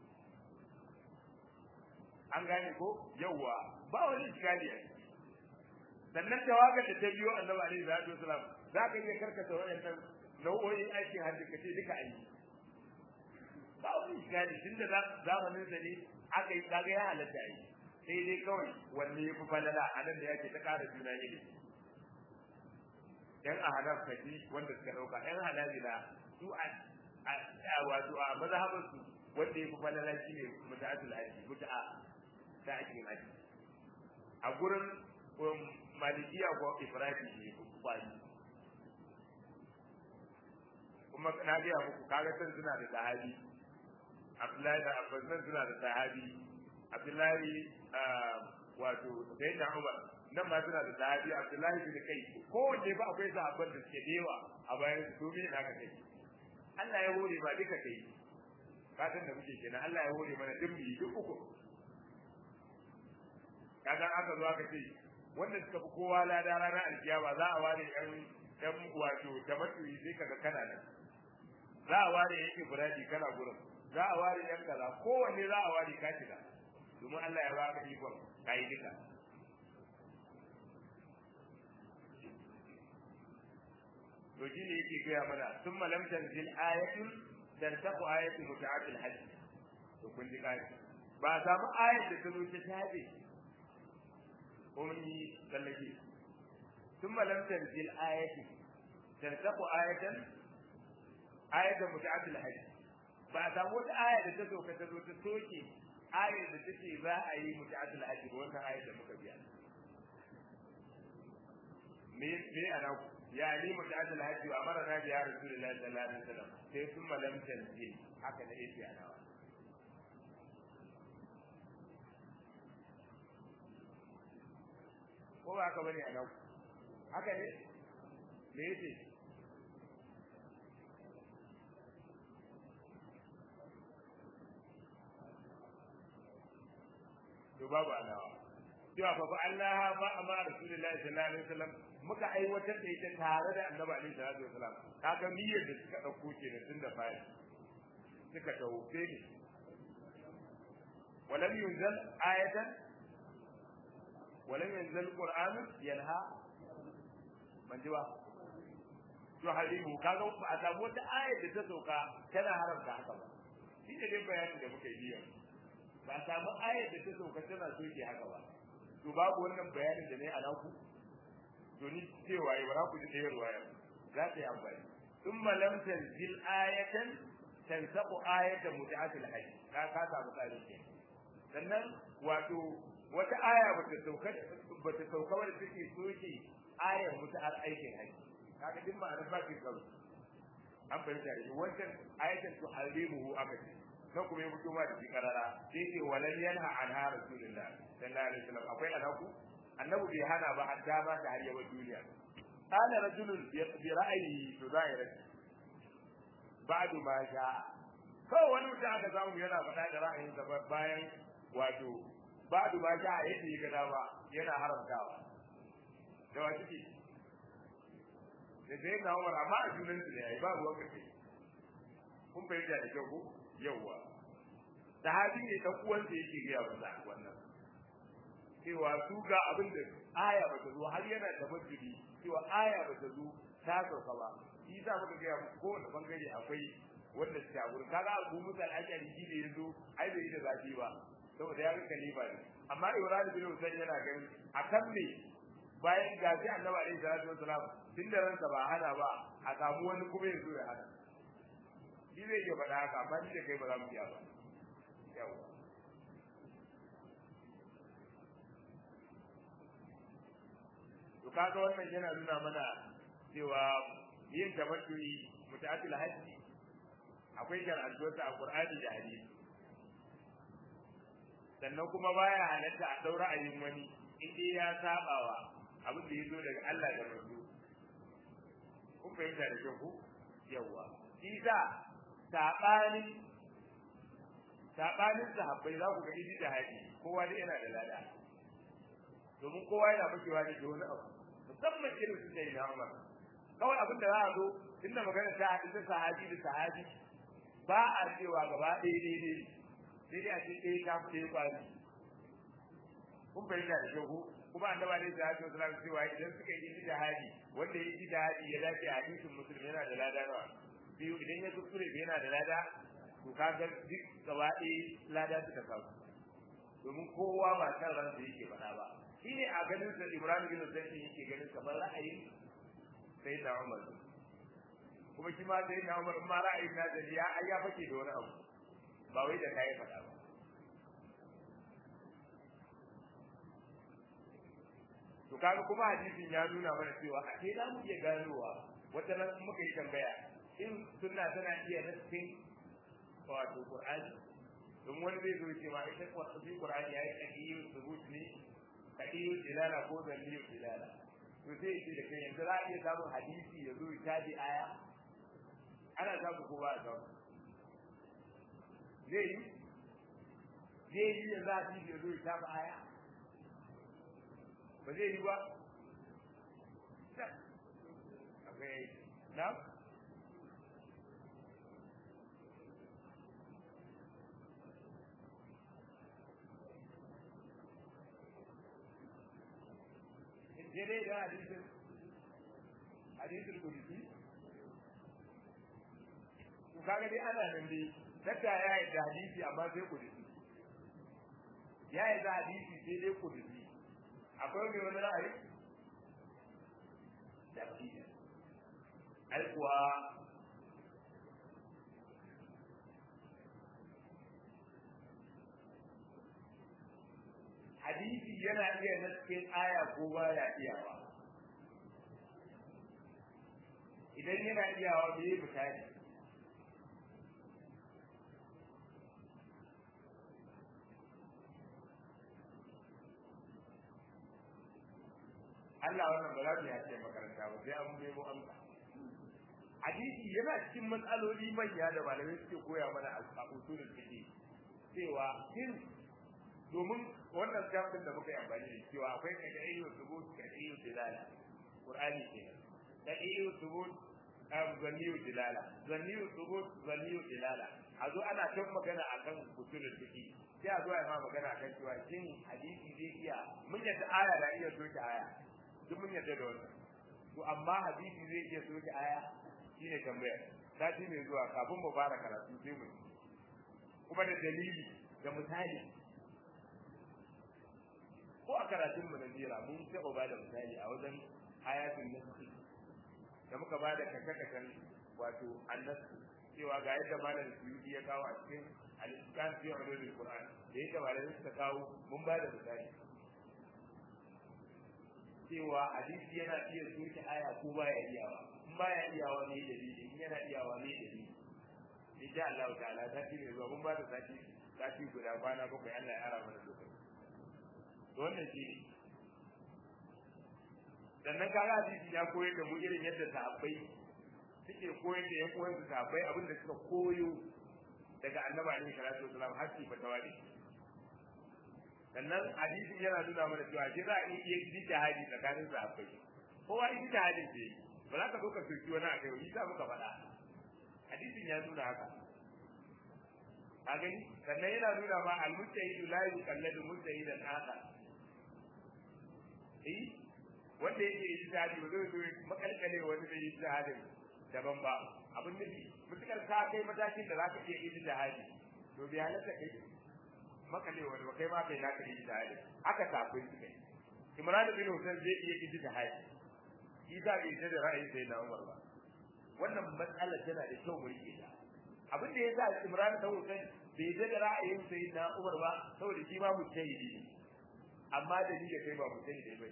an gane ko yawa ba wani iskali ai sannan tawagar da ta biyo annabi alaihi salatu wasalam za ka iya karkata wayannan nau'o'in aikin hajji ka ce duka ayi ba wani iskali tunda zamanin da ne aka yi kaga ya halatta ayi sai dai kawai wanne ya fi falala a nan da yake ta ƙara juna ilimi yan ahanaf kaji wanda suka ɗauka yan hanabila su a wato a mazhabar su wanda yafi falala shine muta'atul haji muta'a ta ake haji a gurin malikiya ko ifradi ne kwani kuma na ga muku kaga san suna da sahabi Abdullahi da Abbas nan suna da sahabi Abdullahi wato Sayyidina Umar nan ma suna da sahabi Abdullahi bin Kai kowanne ba akwai sahabban da suke da yawa a bayan su domin haka kai Allah ya hore ba duka kai fatan da muke kenan Allah ya hore mana duk mu duk uku kaga aka zo aka ce wanda suka fi kowa lada ranar alkiyama za a ware yan yan wato tamattuyi sai kaga kana nan za a ware yake buradi kana gurin za a ware yan kaza kowanne za a ware ka shiga domin Allah ya baka ikon kai duka to shi ne yake gaya mana sun malam tanzil ayatun dan taku ayatun muta'atil hajj to kun ji kai ba samu ayat da ta zo ta tabe ko mun yi sallake sun malam tanzil ayatun dan taku ayatan ayatan muta'atil hajj ba samu wata aya da ta zo ka ta zo ta soke ayat da take za a yi muta'atil hajj ba wannan ayat da muka biya me me ana ku يعني متعدد الحج وامرنا بها رسول الله صلى الله عليه وسلم sai ثم لم تنزل haka da yake ana wa ko ba haka bane ana haka ne me yake to babu alawa cewa fa Allah ba amma rasulullahi sallallahu alaihi wasallam muka aiwatar da ita tare da annabi alaihi salatu wasalam kaga niyyar da suka dauko kenan tun da fari suka tawo sai ne ولم ينزل آية ولم ينزل القرآن ينهى من جوا تحرمه kaga ba a samu wata ayar da ta sauka tana haramta haka ba shi ne dai bayanin da muka yi yau ba a samu ayar da ta sauka tana soke haka ba to babu wannan bayanin da ne a naku to ni cewa yi bara ku ji ɗaya ruwaya za ta yi amfani thumma lam tanzil ayatan tansaqu ayatan muta'atil hajj ka ka samu tsari ke sannan wato wata aya bata sauka bata sauka wadda take soke ayar mutu'ar aikin hajji kaga duk ma'anar ba ki kawo an fahimta da wancan ayatan tu harimuhu aka ce nan kuma ya fito ma da shi karara sai ce walan yanha anha rasulullah sallallahu alaihi wasallam akwai alaku annabi bai hana ba har dama ta har yawan duniya qala rajulun bi ra'ayi to zahirat ba'du ma sha kawai wani mutum aka samu yana faɗa da ra'ayin sa bayan wato ba'du ma sha yadda ya ga dama yana haramtawa da wa ciki da zai na umar amma a junan su ne yayi ba ruwan kace kun fahimta da kyau ko yawwa sahabi ne dan uwansa yake ga wannan wannan cewa su ga abin da aya ba ta zo har yana da masjidi cewa aya ba ta zo ta sauka ba shi yasa muka ga kowane bangare akwai wanda suke a gurin kaga abu musa al-ashari shi ne yazo ai bai yi da zafi ba saboda ya ga kalifa ne amma ibrahim bin husayn yana ganin akan me bayan gaji annabi alaihi salatu wasalam tun da ransa ba hana ba a samu wani kuma ya zo ya hana shi zai iya faɗa haka amma ni da kai ba za mu iya ba yawa to kaga wannan yana nuna mana cewa yin tamattu'i muta'atil hajji akwai shar'antuwarsa a Qur'ani da hadisi sannan kuma baya halatta a daura ayin wani in dai ya sabawa abin da yazo daga Allah da Rasul kun fahimta da kyau ku yawa shi sa sabanin sabanin sahabbai za ku ga idi da haji kowa da yana da lada domin kowa yana makewa da wani abu musamman irin su sai na Umar kawai abin da za a zo inda magana ta hadisi sahabi da sahabi ba a cewa gaba ɗaya daidai sai dai a ce ɗaya ta fi ɗaya kwari kun fahimta da kyau kuma annaba ne da hajji wasu cewa idan suka yi ijtihadi wanda ya ijtihadi ya dace a hadisin musulmi yana da lada nawa biyu idan ya kuskure yana da lada to kaga duk gaba ɗaya lada suka samu domin kowa ba kan ransa yake faɗa ba shi ne a ganin sa Ibrahim bin Zayd yake ganin kamar ra'ayin sai da Umar kuma shi ma sai da Umar ma ra'ayin na da ya ai ya fake da wani abu ba wai da kai faɗa ba to kaga kuma hadisin ya nuna mana cewa a sai za mu iya ganowa wata nan muka yi tambaya in sunna tana iya nassin wato Qur'ani don wani zai zo ce ma ita shi Qur'ani yayi kadiyu subut ne kadiyu dilala ko zalliyu dilala to sai ce da kai yanzu za a iya samun hadisi ya zo ya tabi aya ana samu ko ba a samu zai yi zai yi yanzu hadisi ya zo ya tabi aya ba zai yi ba akwai na daidai da hadisin hadisin kudusi to kaga dai ana nan dai dakka ya yi da hadisi amma sai kudusi ya yi da hadisi sai dai kudusi akwai mai wani ra'ayi da ai kuwa hadisi yana iya naskin aya ko baya iyawa idan yana iyawa me yi misali Allah wannan ba za mu yace makaranta ba sai an nemo amsa hadisi yana cikin matsaloli manya da malamai suke koya mana a usulul fiqh cewa shin domin wannan jami'in da muka yi amfani da cewa akwai kai da ayyu subut ka ayyu dilala qur'ani ke da ayyu subut am zanniyu dilala zanniyu subut zanniyu dilala a zo ana kan magana akan usulul fiqh sai a zo a ma magana akan cewa shin hadisi zai iya mun yadda aya da iya soke aya duk mun yadda da wannan to amma hadisi zai iya soke aya shine tambayar sati mai zuwa kafin mu fara karatu sai mu kuma da dalili da misali ko a karatun mu na jira mun taɓa ba da misali a wajen ayatul nasi da muka ba da kaka-kakan wato annasu cewa ga yadda malam suyudi ya kawo a cikin al-iskan fi ulumul qur'an da yadda malam suka kawo mun ba da misali cewa hadisi yana iya soke aya ko baya iyawa in baya iyawa ne dalili in yana iyawa ne dalili insha Allah ta'ala sati ne zuwa mun ba da sati sati guda kwana bakwai Allah ya ara mana lokaci to wannan shi ne sannan kaga hadisi ya koyar da mu irin yadda sahabbai suke koyar da yan uwansu sahabbai abin da suka koyo daga annabi alaihi salatu wasalam har su fatawa da shi sannan hadisi yana nuna mana cewa shi za a iya ijtihadi tsakanin sahabbai kowa ijtihadin ce ba za ka zo ka soki wani akai wani sa muka faɗa hadisin ya nuna haka a gani sannan yana nuna ma al-mujtahidu la yuqalladu mujtahidan akhar eh wanda yake yi jihadi ba zai zo makalkale wani da yi jihadin daban ba abin nufi mutukar ka kai matakin da zaka iya yi jihadi to bai halatta kai makale wani ba kai ma kai naka yi jihadi aka kafin su kai Imran bin Hussein zai iya yi jihadi shi za bai da ra'ayin sai na Umar ba wannan matsala tana da kyau mu rike ta abin da yasa Imran bin Hussein bai da ra'ayin sai na Umar ba saboda shi ma mujtahidi ne amma da ni da kai ba mujtahidi ba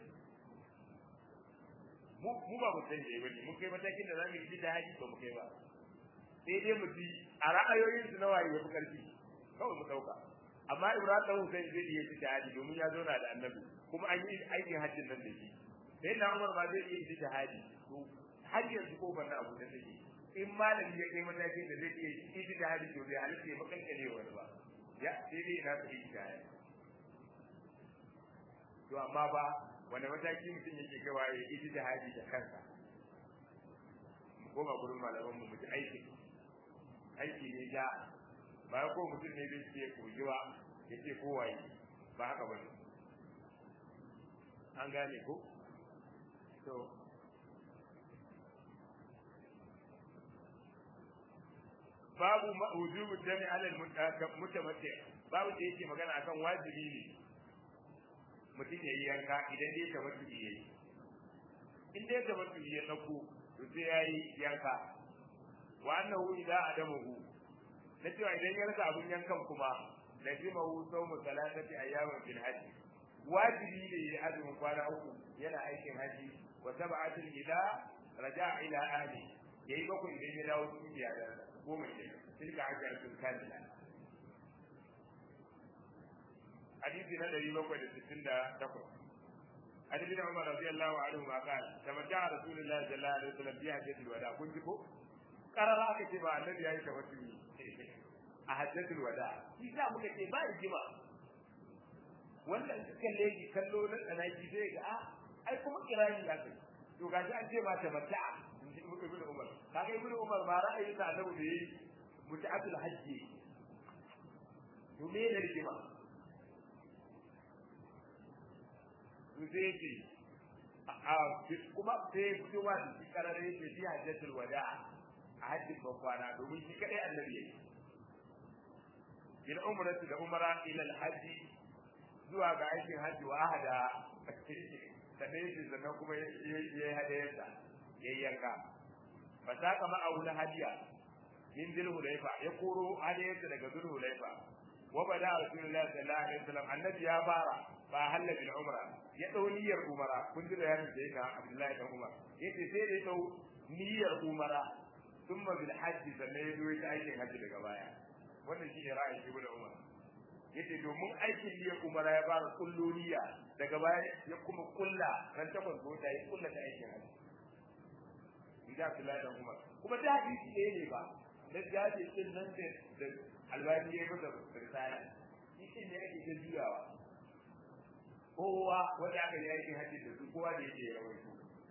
mu mu ba mujtahidi ba mun kai matakin da zamu yi jihadi ba mu kai ba sai dai mu ji a ra'ayoyin su na waye yafi karfi kawai mu dauka amma Ibrahim dan Hussein zai iya jihadi domin ya zauna da Annabi kuma an yi aikin hajjin nan da shi sai na Umar ba zai iya jihadi to har yanzu ko ban abu da take in malami ya kai matakin da zai iya yi jihadi to bai halitta ya makankane wani ba ya sai dai na su yi jihadi to amma ba wanda mataki mutum yake gawa ya yi jihadi da kansa mu koma gurin malaman mu mu ji aiki aiki ne ja ba ko mutum ne bai ce kojiwa ya ce kowaye ba haka ba ne an gane ko to babu wujubu dami alal mutamatti babu da yake magana akan wajibi ne mutum ya yi yanka idan dai ta mutu ya yi in dai ta mutu ya dauko to sai ya yi yanka wa annahu idza adamuhu na cewa idan ya rasa abun yankan kuma lazimahu sawmu salatati ayyamin fil hajj wajibi ne ya azumin kwana uku yana aikin haji wa sab'atin idza raja'a ila ahli yayi bakwai idan ya dawo cikin iyalansa goma ke tilka hajjatun kamila hadisi na ɗari bakwai da sittin da takwas an ibn umar radiyallahu anhu ma qala tamatta rasulullahi sallallahu alaihi wasallam bi hajjatil wada kun ji ko karara aka ce ba annabi yayi tawassuli a hajjatul wada shi sa muka ce ba rigima wanda in kalle shi kallo na tsanaki sai ga a ai kuma kirani ya kai to gashi an ce ma tamatta ibn umar kaga ibn umar ma ra'ayin sa annabi da yayi muta'atul hajji to me ne rigima zai ce a kuma sai fitowa da shi karare yake shi hajjatul wada a hajjin bakwana domin shi kadai annabi yake ila umratu da umara ila alhaji zuwa ga aikin hajji wa ahada sannan yake sannan kuma yayi hadayarsa yayi yanka fa saka ma aula hadiya min dil hulaifa ya koro hadayarsa daga dul hulaifa wa bada rasulullahi sallallahu alaihi wasallam annabi ya fara fa halla bil umra ya dau niyyar umara kun ji bayanin da yake Abdullahi dan Umar yace sai da ya dau niyyar umara thumma bil hajj sannan ya zo ta aikin hajji daga baya wannan shi ne ra'ayin Ibn Umar yace domin aikin niyyar umara ya fara kullu niyya daga baya ya kuma kulla ran takwas ko ta yi kulla ta aikin hajji inda Abdullahi dan Umar kuma da hadisi ɗaya ne ba da jaje din nan da albani ya yi masa risala shi ne ake ta juyawa kowa wanda aka yi aikin hajji da su kowa da yake rawaito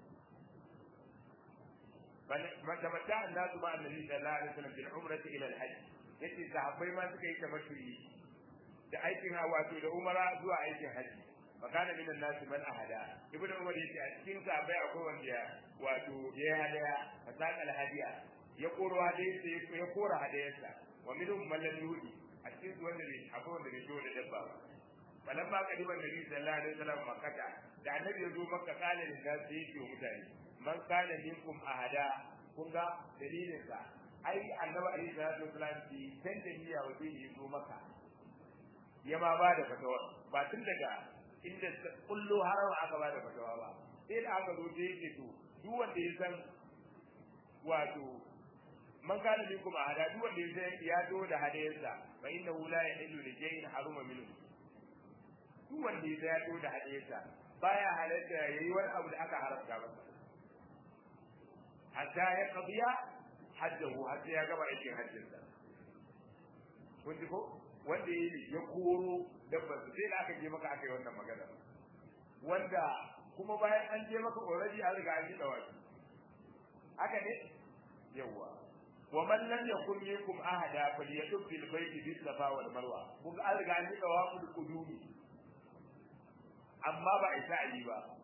man tamatta annasu ma annabi sallallahu alaihi wasallam bil umrati ila al hajj yace sahabbai ma suka yi tamattu'i da aikin wato da umara zuwa aikin hajji fakana min an-nas man ahada ibnu umar yace a cikin sahabbai akwai wanda ya wato ya hadaya fasaka al hadiya ya koro hadayarsa ya kora hadayarsa wa minhum man lam yudi a cikin wanda ne akwai wanda bai zo da dabba ba falamma kadiba nabi sallallahu alaihi wasallam makkata da annabi ya zo makka kana da da sai yake mutane man kana minkum ahada kun ga dalilin sa ai annabi alaihi salatu wasallam bi san da niyya wa zai yi zo makka ya ma ba da fatawa ba tun daga inda kullu haram aka ba da fatawa ba sai da aka zo da yake to duk wanda ya san wato man kana minkum ahada duk wanda ya san ya zo da hadayarsa fa innahu la yahillu li shay'in haruma minhu duk wanda ya yato da hadisa baya halatta yayi wani abu da aka haramta masa hatta ya qadiya hajjahu hatta ya gaba aikin hajjinsa kun ji ko wanda ya koro dabbar sai da aka je maka aka yi wannan magana wanda kuma bayan an je maka already an riga an yi dawaki haka ne yawa wa man lam yakun minkum ahada falyatub bil bayti bis safa wal marwa kun an riga an yi dawakul qudumi amma ba isa yi ba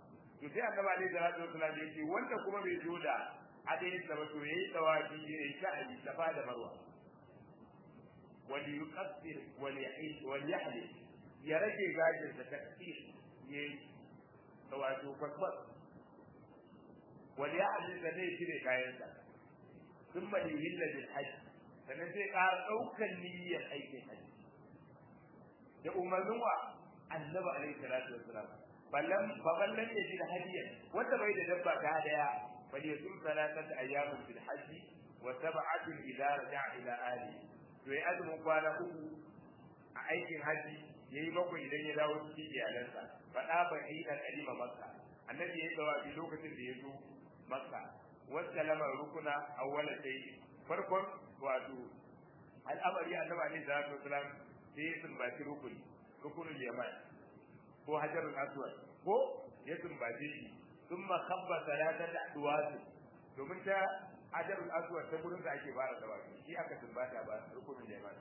to sai annabi alaihi salatu wasallam ya ce wanda kuma bai zo da adayin sa ba to yayi tawafi yayi sha'ani safa da marwa wal yuqassir wal yahil wal yahlil ya rage gajin sa takfir yayi tawafi kwatkwat wal yahlil da ne shire kayan sa thumma yuhilla bil hajj sannan sai ƙara ɗaukar niyyar aikin hajji da umarnin wa annabi alaihi salatu wassalam ballan baballan ya ji da hadiyan wanda bai da dabba ta daya bal yasum salatat ayyamin fil hajji wa sab'atun idza raja'a ila ahli to ya azumin kwana uku a aikin haji yayi bakwai idan ya dawo cikin iyalansa fada ba idan alima makka annabi ya dawo a lokacin da ya zo makka wasallama rukuna awwala sai farkon wato al'amari annabi alaihi salatu wasalam sai ya sumbaci rukuni rukunul yaman ko hajarul aswad ko ya sumbace shi thumma khabba salatata adwas domin ta hajarul aswad ta gurin da ake fara da wani shi aka sumbata ba rukunul yaman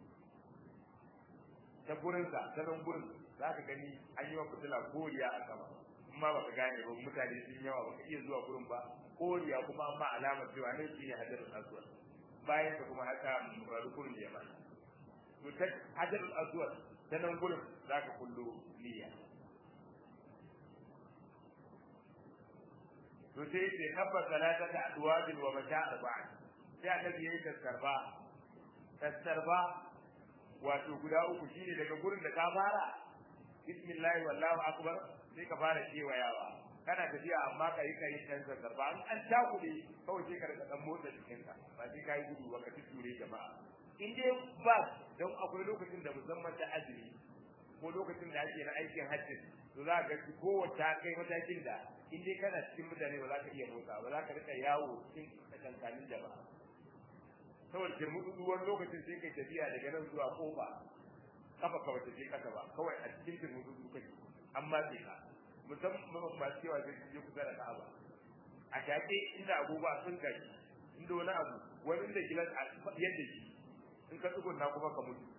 ta gurin sa ta nan gurin zaka gani an yi wa fitila koriya a sama amma baka gane ba mutane sun yawa baka iya zuwa gurin ba koriya kuma amma alamar cewa ne shi ne hajarul aswad bayan ka kuma haka rukunul yaman to ta hajarul aswad ta nan gurin zaka kullu niyya to sai ce kabba salatata adwabil wa mata arba'a sai annabi yayi tasarba tasarba wato guda uku shine daga gurin da ka fara bismillah wallahu akbar sai ka fara kewayawa kana tafiya amma ka yi kai kan tasarba an an takure kawai sai ka rika dan motsa jikinka ba sai ka yi gudu ba ka ture jama'a in dai ba don akwai lokacin da musamman da azumi ko lokacin da ake na aikin hajji to za ka ga kowace kai matakin da in dai kana cikin mutane ba za ka iya motsa ba za ka rika yawo cikin tsakankanin jama'a saboda jirmudu wani lokacin sai kai tafiya daga nan zuwa kofa kafa ka wata je kasa ba kawai a cikin jirmudu kake amma sai ka musamman ba cewa sai je kusa da ka'aba a shaƙe inda agogo sun gashi inda wani abu wani inda gilas a yadda shi in ka tsugunna kuma ka mutu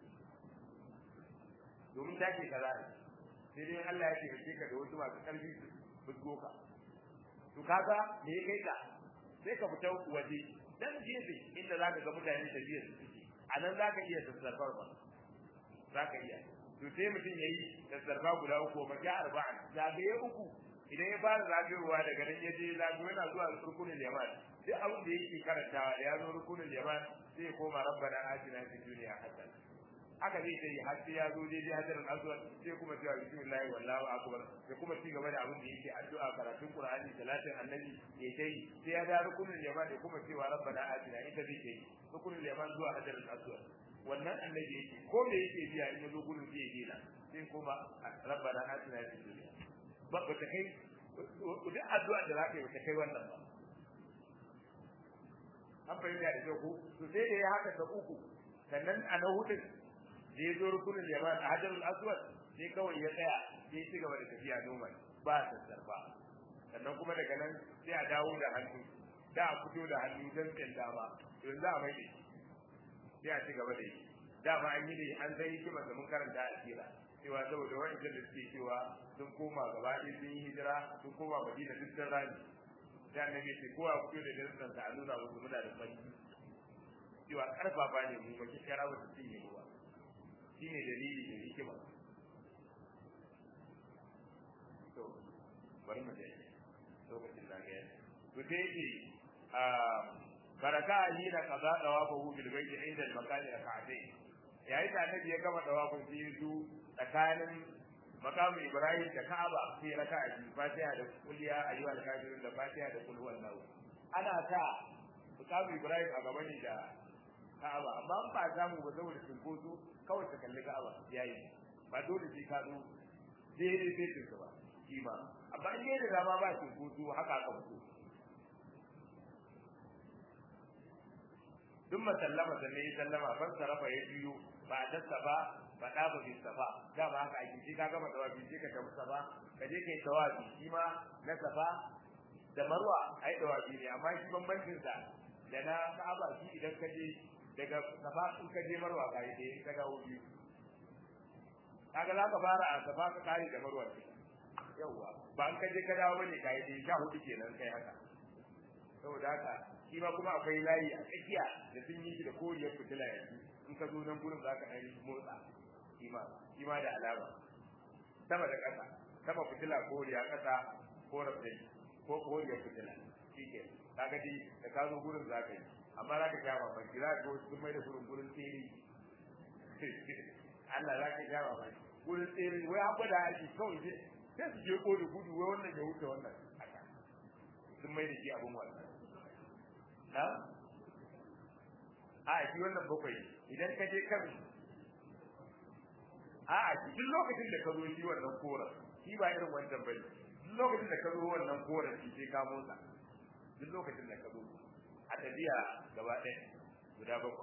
domin take ka za sai dai Allah ya taimake ka da wasu masu ƙarfi fusgo ka to kaga me ya kai ka sai ka fita waje dan gefe inda zaka ga mutane da biyar su suke a nan zaka iya sassarfar ba zaka iya to sai mutum yayi sassarfa guda uku ma ga arba'an zagaye uku idan ya fara zagayowa daga nan ya je zagayo yana zuwa rukunin yaman duk abin da yake karantawa da ya zo rukunin yaman sai ya koma rabbana atina fid dunya hasana haka zai sai har sai ya zo daidai hadarin aswad sai kuma cewa bismillah wallahu akbar sai kuma ci gaba da abin da yake addu'a karatun qur'ani salatin annabi ya kai sai ya da rukunin yaman da kuma cewa rabbana atina ita zai kai rukunin yaman zuwa hadarin aswad wannan annabi yake ko me yake biya in yazo gurin zai dena sai kuma rabbana atina fid dunya ba ba ta kai duk addu'a da zaka yi ba ta kai wannan ba an fahimta da ku to sai da ya haka ta uku sannan a na hudun da ya zo rukunin yaman a hajarul aswad sai kawai ya tsaya sai ci gaba da tafiya normal ba sassarfa sannan kuma daga nan sai a dawo da hannu da a fito da hannu don tsayin dama yanzu a mai da shi sai a ci gaba da yi dama an yi ne an zai hikimar da mun karanta a kira cewa saboda wa'ancan da suke cewa sun koma gaba ɗaya sun yi hijira sun koma madina duk sun rami sai annabi ce kowa fito da dantsan sa a nuna musu muna da fanki cewa karfafa ne mu ba kishara ba su cinye mu ba shine dalili da hikima to bari mu dai lokacin da ga to sai ce a baraka hina qaza dawafu bil bayti inda al makani rak'atayn yayi da annabi ya gama dawafin sai su tsakanin makamu ibrahim da ka'aba sai raka'a biyu fatiha da kulliya ayyuhal kafirun da fatiha da kul huwallahu ana ta makamu ibrahim a gaba ne da ka'aba amma an ba samu ba saboda cinkoso kawai ta kalli ka'aba yayi ba dole sai ka zo daidai sai tinka ba shi ma amma in da dama ba cinkoso haka aka fito duk masallama da ne sallama ban sarafa ya biyo ba dasa ba ba da ba bi safa da ba haka ake shi ka gama tawafi sai ka tafi safa ka je kai tawafi shi ma na safa da marwa ai tawafi ne amma shi bambancin sa da na ka'aba shi idan ka je daga safa in ka je marwa ka yi in ka dawo biyu kaga za ka fara a safa ka kare da marwa ce yawa ba an kaje ka dawo bane kai dai sha hudu kenan kai haka saboda haka shi ma kuma akwai layi a tsakiya da sun yi shi da koriyar fitila yanzu in ka zo nan gurin zaka ɗan motsa shi ma shi ma da alama sama da ƙasa sama fitila koriya ƙasa ko rafi ko koriyar fitila shi ke kaga dai da ka zo gurin zaka yi amma za ka sha mamaki za ka ga sun mai da gurin gurin tsere Allah za ka sha mamaki gurin tsere wai haɓa da aiki kawai sai su je ko da gudu wai wannan ya wuce wannan haka sun mai da shi abin wannan na a shi wannan bakwai idan ka je kan a a duk lokacin da ka zo shi wannan koren shi ba irin wancan bane duk lokacin da ka zo wannan koren shi sai ka motsa duk lokacin da ka zo a tafiya gaba ɗaya guda bakwai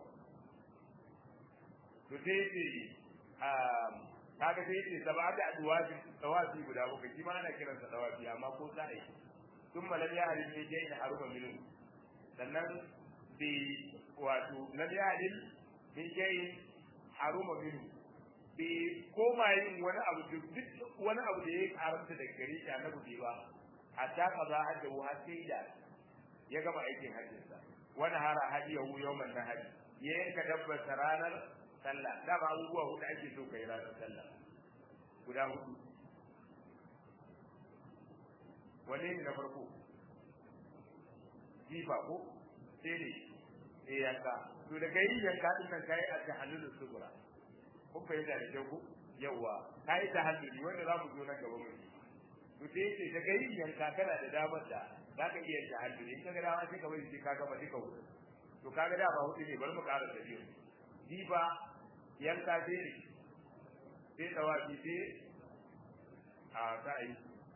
to sai ce kaga sai ce sab'atu adwabi tawafi guda bakwai shi ma ana kiransa tawafi amma ko sa'i thumma lam yahlil bi jay'in haruma minhu sannan bi wato lam yahlil bi jay'in haruma minhu bi koma yin wani abu duk wani abu da ya haramta da gare shi annabi bai ba hatta kaza hajja wa sai da ya gama aikin hajjinsa wani hara hadiyahu yawman nahari ya yanka dabbar ranar sallah da ba abubuwa hudu ake so kai ranar sallah guda hudu wanne ne na farko jifa ko sai ne eh yanka to da kai yanka din nan kai a tahallul sugura kun fahimta da kyau ko yawa kai tahalluli wanda za mu zo nan gaba mu to sai ce da kai yanka kana da damar da za ka iya tahalluli in ka ga dama sai ka bari sai ka gama duka hudu to kaga da ba hudu ne bari mu ƙara da biyu jifa yanka sai ne sai tawafi sai a sa'i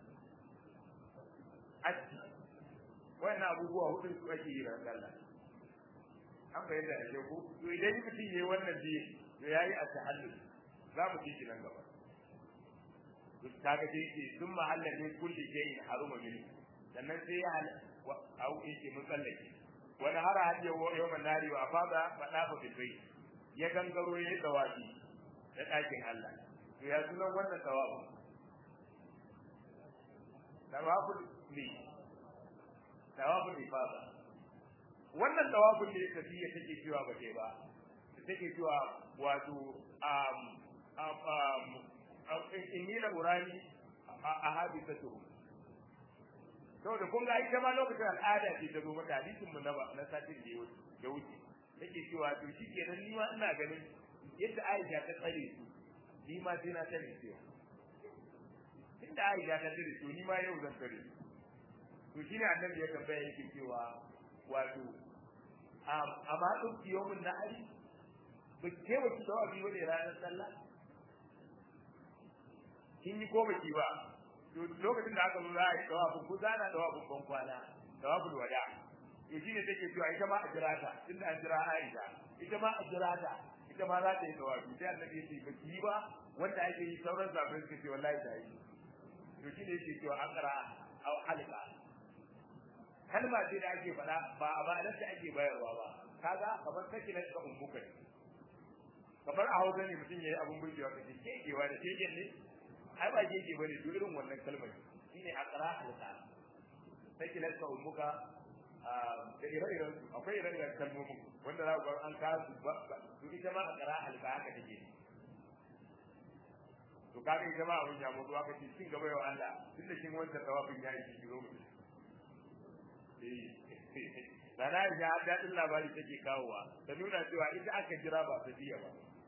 aski wannan abubuwa hudu su ake yi ran sallah an bayyana da sheku to idan mutum yayi wannan biyu to yayi a tahallul za mu ci nan gaba to kaga sai ce sun mahalla ne kulli shay'in haruma min sannan sai ya hal au yake mun tsallake wani hara hadiya yawman nari wa fada fadafa bil bayt ya gangaro ya yi tsawafi da ɗakin Allah to ya sunan wannan tsawafi tawaful ne tawaful ifada wannan tawaful ne tafiya take cewa ba ke ba take cewa wato um um inni la urani a hadisatu saboda kun ga ita ma lokacin al'ada ce ta zo mata hadisin mu na na satin da ya wuce take cewa to shi kenan ni ma ina ganin yadda Aisha ta tsare su ni ma sai na tsare su inda Aisha ta tsare su ni ma yau zan tsare su to shine annabi ya tambaya yake cewa wato amma duk yawmin nahari ba ke wace da wani wani ranar sallah kin yi ko baki ba to lokacin da aka zo za a yi tawafin ku zana tawafin ban kwana tawafin wada to shi ne take cewa ita ma a jira ta tunda an jira Aisha ita ma a jira ta ita ma za ta yi tawafi sai annabi ya ce ba ki ba wanda ake yi sauran zafin suka ce wallahi ta yi to shi ne yake cewa akara aw halqa kalma ce da ake faɗa ba a ba da ake bayarwa ba kaga kamar take na ka ummuka ne kamar a hausa ne mutum yayi abun burgewa kace kekewa da keken ne ai ba keke bane duk irin wannan kalmar shine akara halqa take na ka ummuka da ire-iren su akwai ire-iren kalmomin wanda za ku ga an kawo su ba to ita ma a tsara alba haka take to kaga ita ma abun ya mutu aka ce cin gaba yau Allah tun da kin wanda tawafin ya yi kiro mu eh sana ya daɗin labari take kawowa ta nuna cewa ita aka jira ba ta biya ba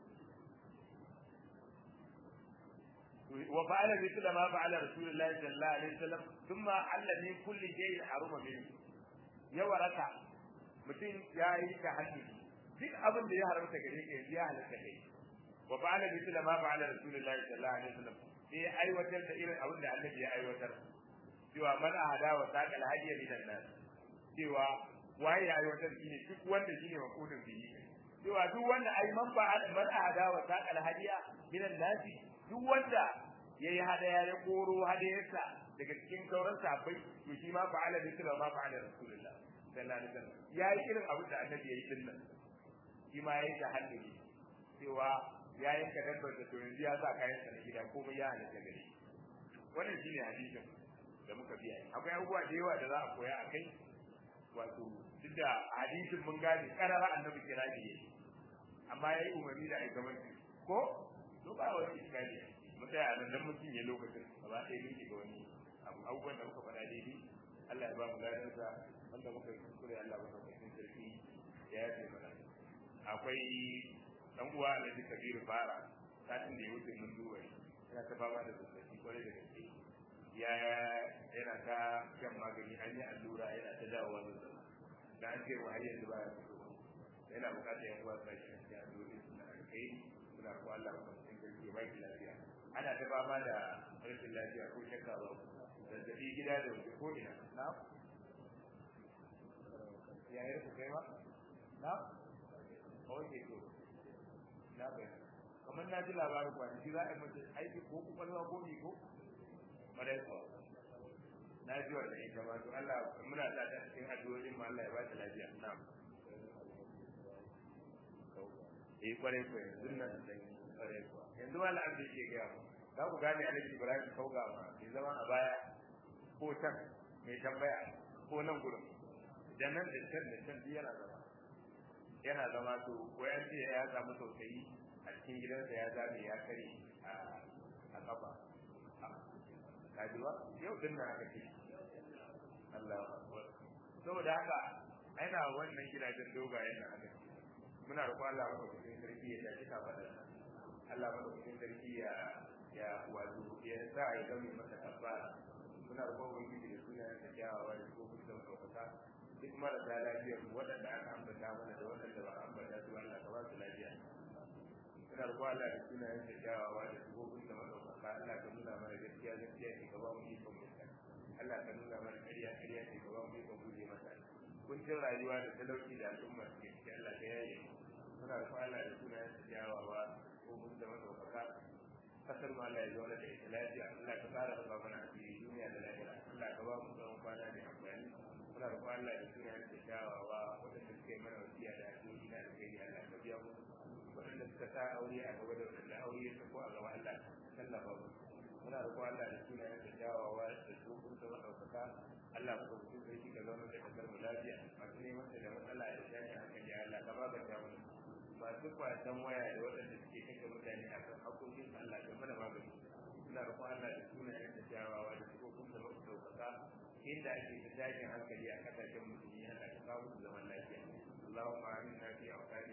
وفعل مثل ما فعل رسول الله صلى الله عليه وسلم ثم حل من كل شيء حرم منه ya waraka mutum ya yi ta hannu duk abin da ya haramta gare ka yanzu ya halatta kai wa fa'ala mithla ma fa'ala rasulullahi sallallahu alaihi wasallam sai ya aiwatar da irin abin da annabi ya aiwatar cewa man ahada wa saqal hadiya min nas cewa waye ya aiwatar shine duk wanda shine maqudin bihi cewa duk wanda ai man fa'ala man ahada wa saqal hadiya min nas duk wanda yayi hadaya ya koro hadayarsa daga cikin sauran sahabbai to shi ma fa'ala mithla ma fa'ala rasulullah sallallahu alaihi wasallam yayi irin abin da annabi yayi din nan shi ma yayi ta hannu cewa ya yanka dabbar da to yanzu ya sa kayan sa na gida komai ya halatta gare wannan shine hadisin da muka biya akwai abubuwa da yawa da za a koya a kai wato duk da hadisin mun gane karara annabi kira ne amma yayi umarni da aikamanci ko to ba wani iskali mu tsaya nan dan mutum ya lokacin gaba ɗaya mun ga wani abu abubuwan da muka faɗa daidai Allah ya ba mu ladan sa wanda muka yi kuskure Allah ba mu cikin sarki ya yafe mana akwai dan uwa Alhaji Kabiru Fara satin da ya wuce mun duba yana ta fama da zazzabi kwarai da gaske ya yana ta shan magani an yi allura yana ta dawowa zazzabi da an ce wa har yanzu ba ya fito yana bukatar yan uwa sai shi ya zo da suna kai suna ko Allah ba cikin gaske ba ki lafiya ana ta fama da rashin lafiya ko shakka ba zazzabi gida da waje ko ina na ya yi ku kai ma na oke to na bai kamar na ji labarin kwanaki za a yi mace aiki ko kwakwalwa ko mi ko madai ko na ji wannan ita ma to Allah muna sa ta cikin addu'o'in ma Allah ya ba ta lafiya na'am eh kwarai ko yanzu nan da kwarai ko yanzu ma Allah zai ke ga mu za ku gane Alhaji Ibrahim kauga ma bai zama a baya ko can mai tambaya ko nan gurin da nan da can da can yana zama yana zama to wayan ce ya samu tausayi a cikin gidansa ya zame ya kare a kafa kajiwa yau din nan aka ce Allah saboda haka ana wannan gidajen dogayen nan aka ce muna roƙon Allah maka cikin sarki ya tashi ka faɗa Allah maka cikin sarki ya ya wato ya sa ya zame masa kafara muna roƙon ubangiji da sunayen sa kyawawa da ko kuma da ɗaukaka duk marasa lafiyar mu waɗanda aka ambata mana da waɗanda ba a ambata su Allah ka ba su lafiya muna roƙon Allah da sunayen sa kyawawa da ko kuma da ɗaukaka Allah ka nuna mana gaskiya gaskiya ce ka ba mu ikon mutan Allah ka nuna mana ƙarya ƙarya ce ka ba mu ikon guje mata kuncin rayuwa da talauci da al'umma suke ciki Allah ka yaye muna roƙon Allah da sunayen sa kyawawa ko kuma da ɗaukaka kasar mu Allah ya zo da ita lafiya Allah ka tsara ba mana asiri duniya da lahira Allah ka ba mu tsawon kwana mai amfani muna roƙon Allah da sunayen sa kyawawa waɗanda suka yi mana wasiya da addu'o'i na alheri Allah ka biya mu waɗanda suka sa aure a gaba da waɗanda aure ya sako a gaba Allah tallafa mu muna roƙon Allah da sunayen sa kyawawa da tsofin sa maɗaukaka Allah ka mutum sai shi ka zama da kasar mu lafiya masu neman da matsala da tashin hankali Allah ka ba ka mu masu kwasan waya da waɗanda suke kashe mutane a kan haƙoƙin Allah ka mana magani suna roƙon Allah da sunayen da kyawawa da tsofin sa maɗaukaka inda ake ta tashin hankali a ƙasashen musulmi Allah ka kawo su zaman lafiya اللهم آمنا في أوطاننا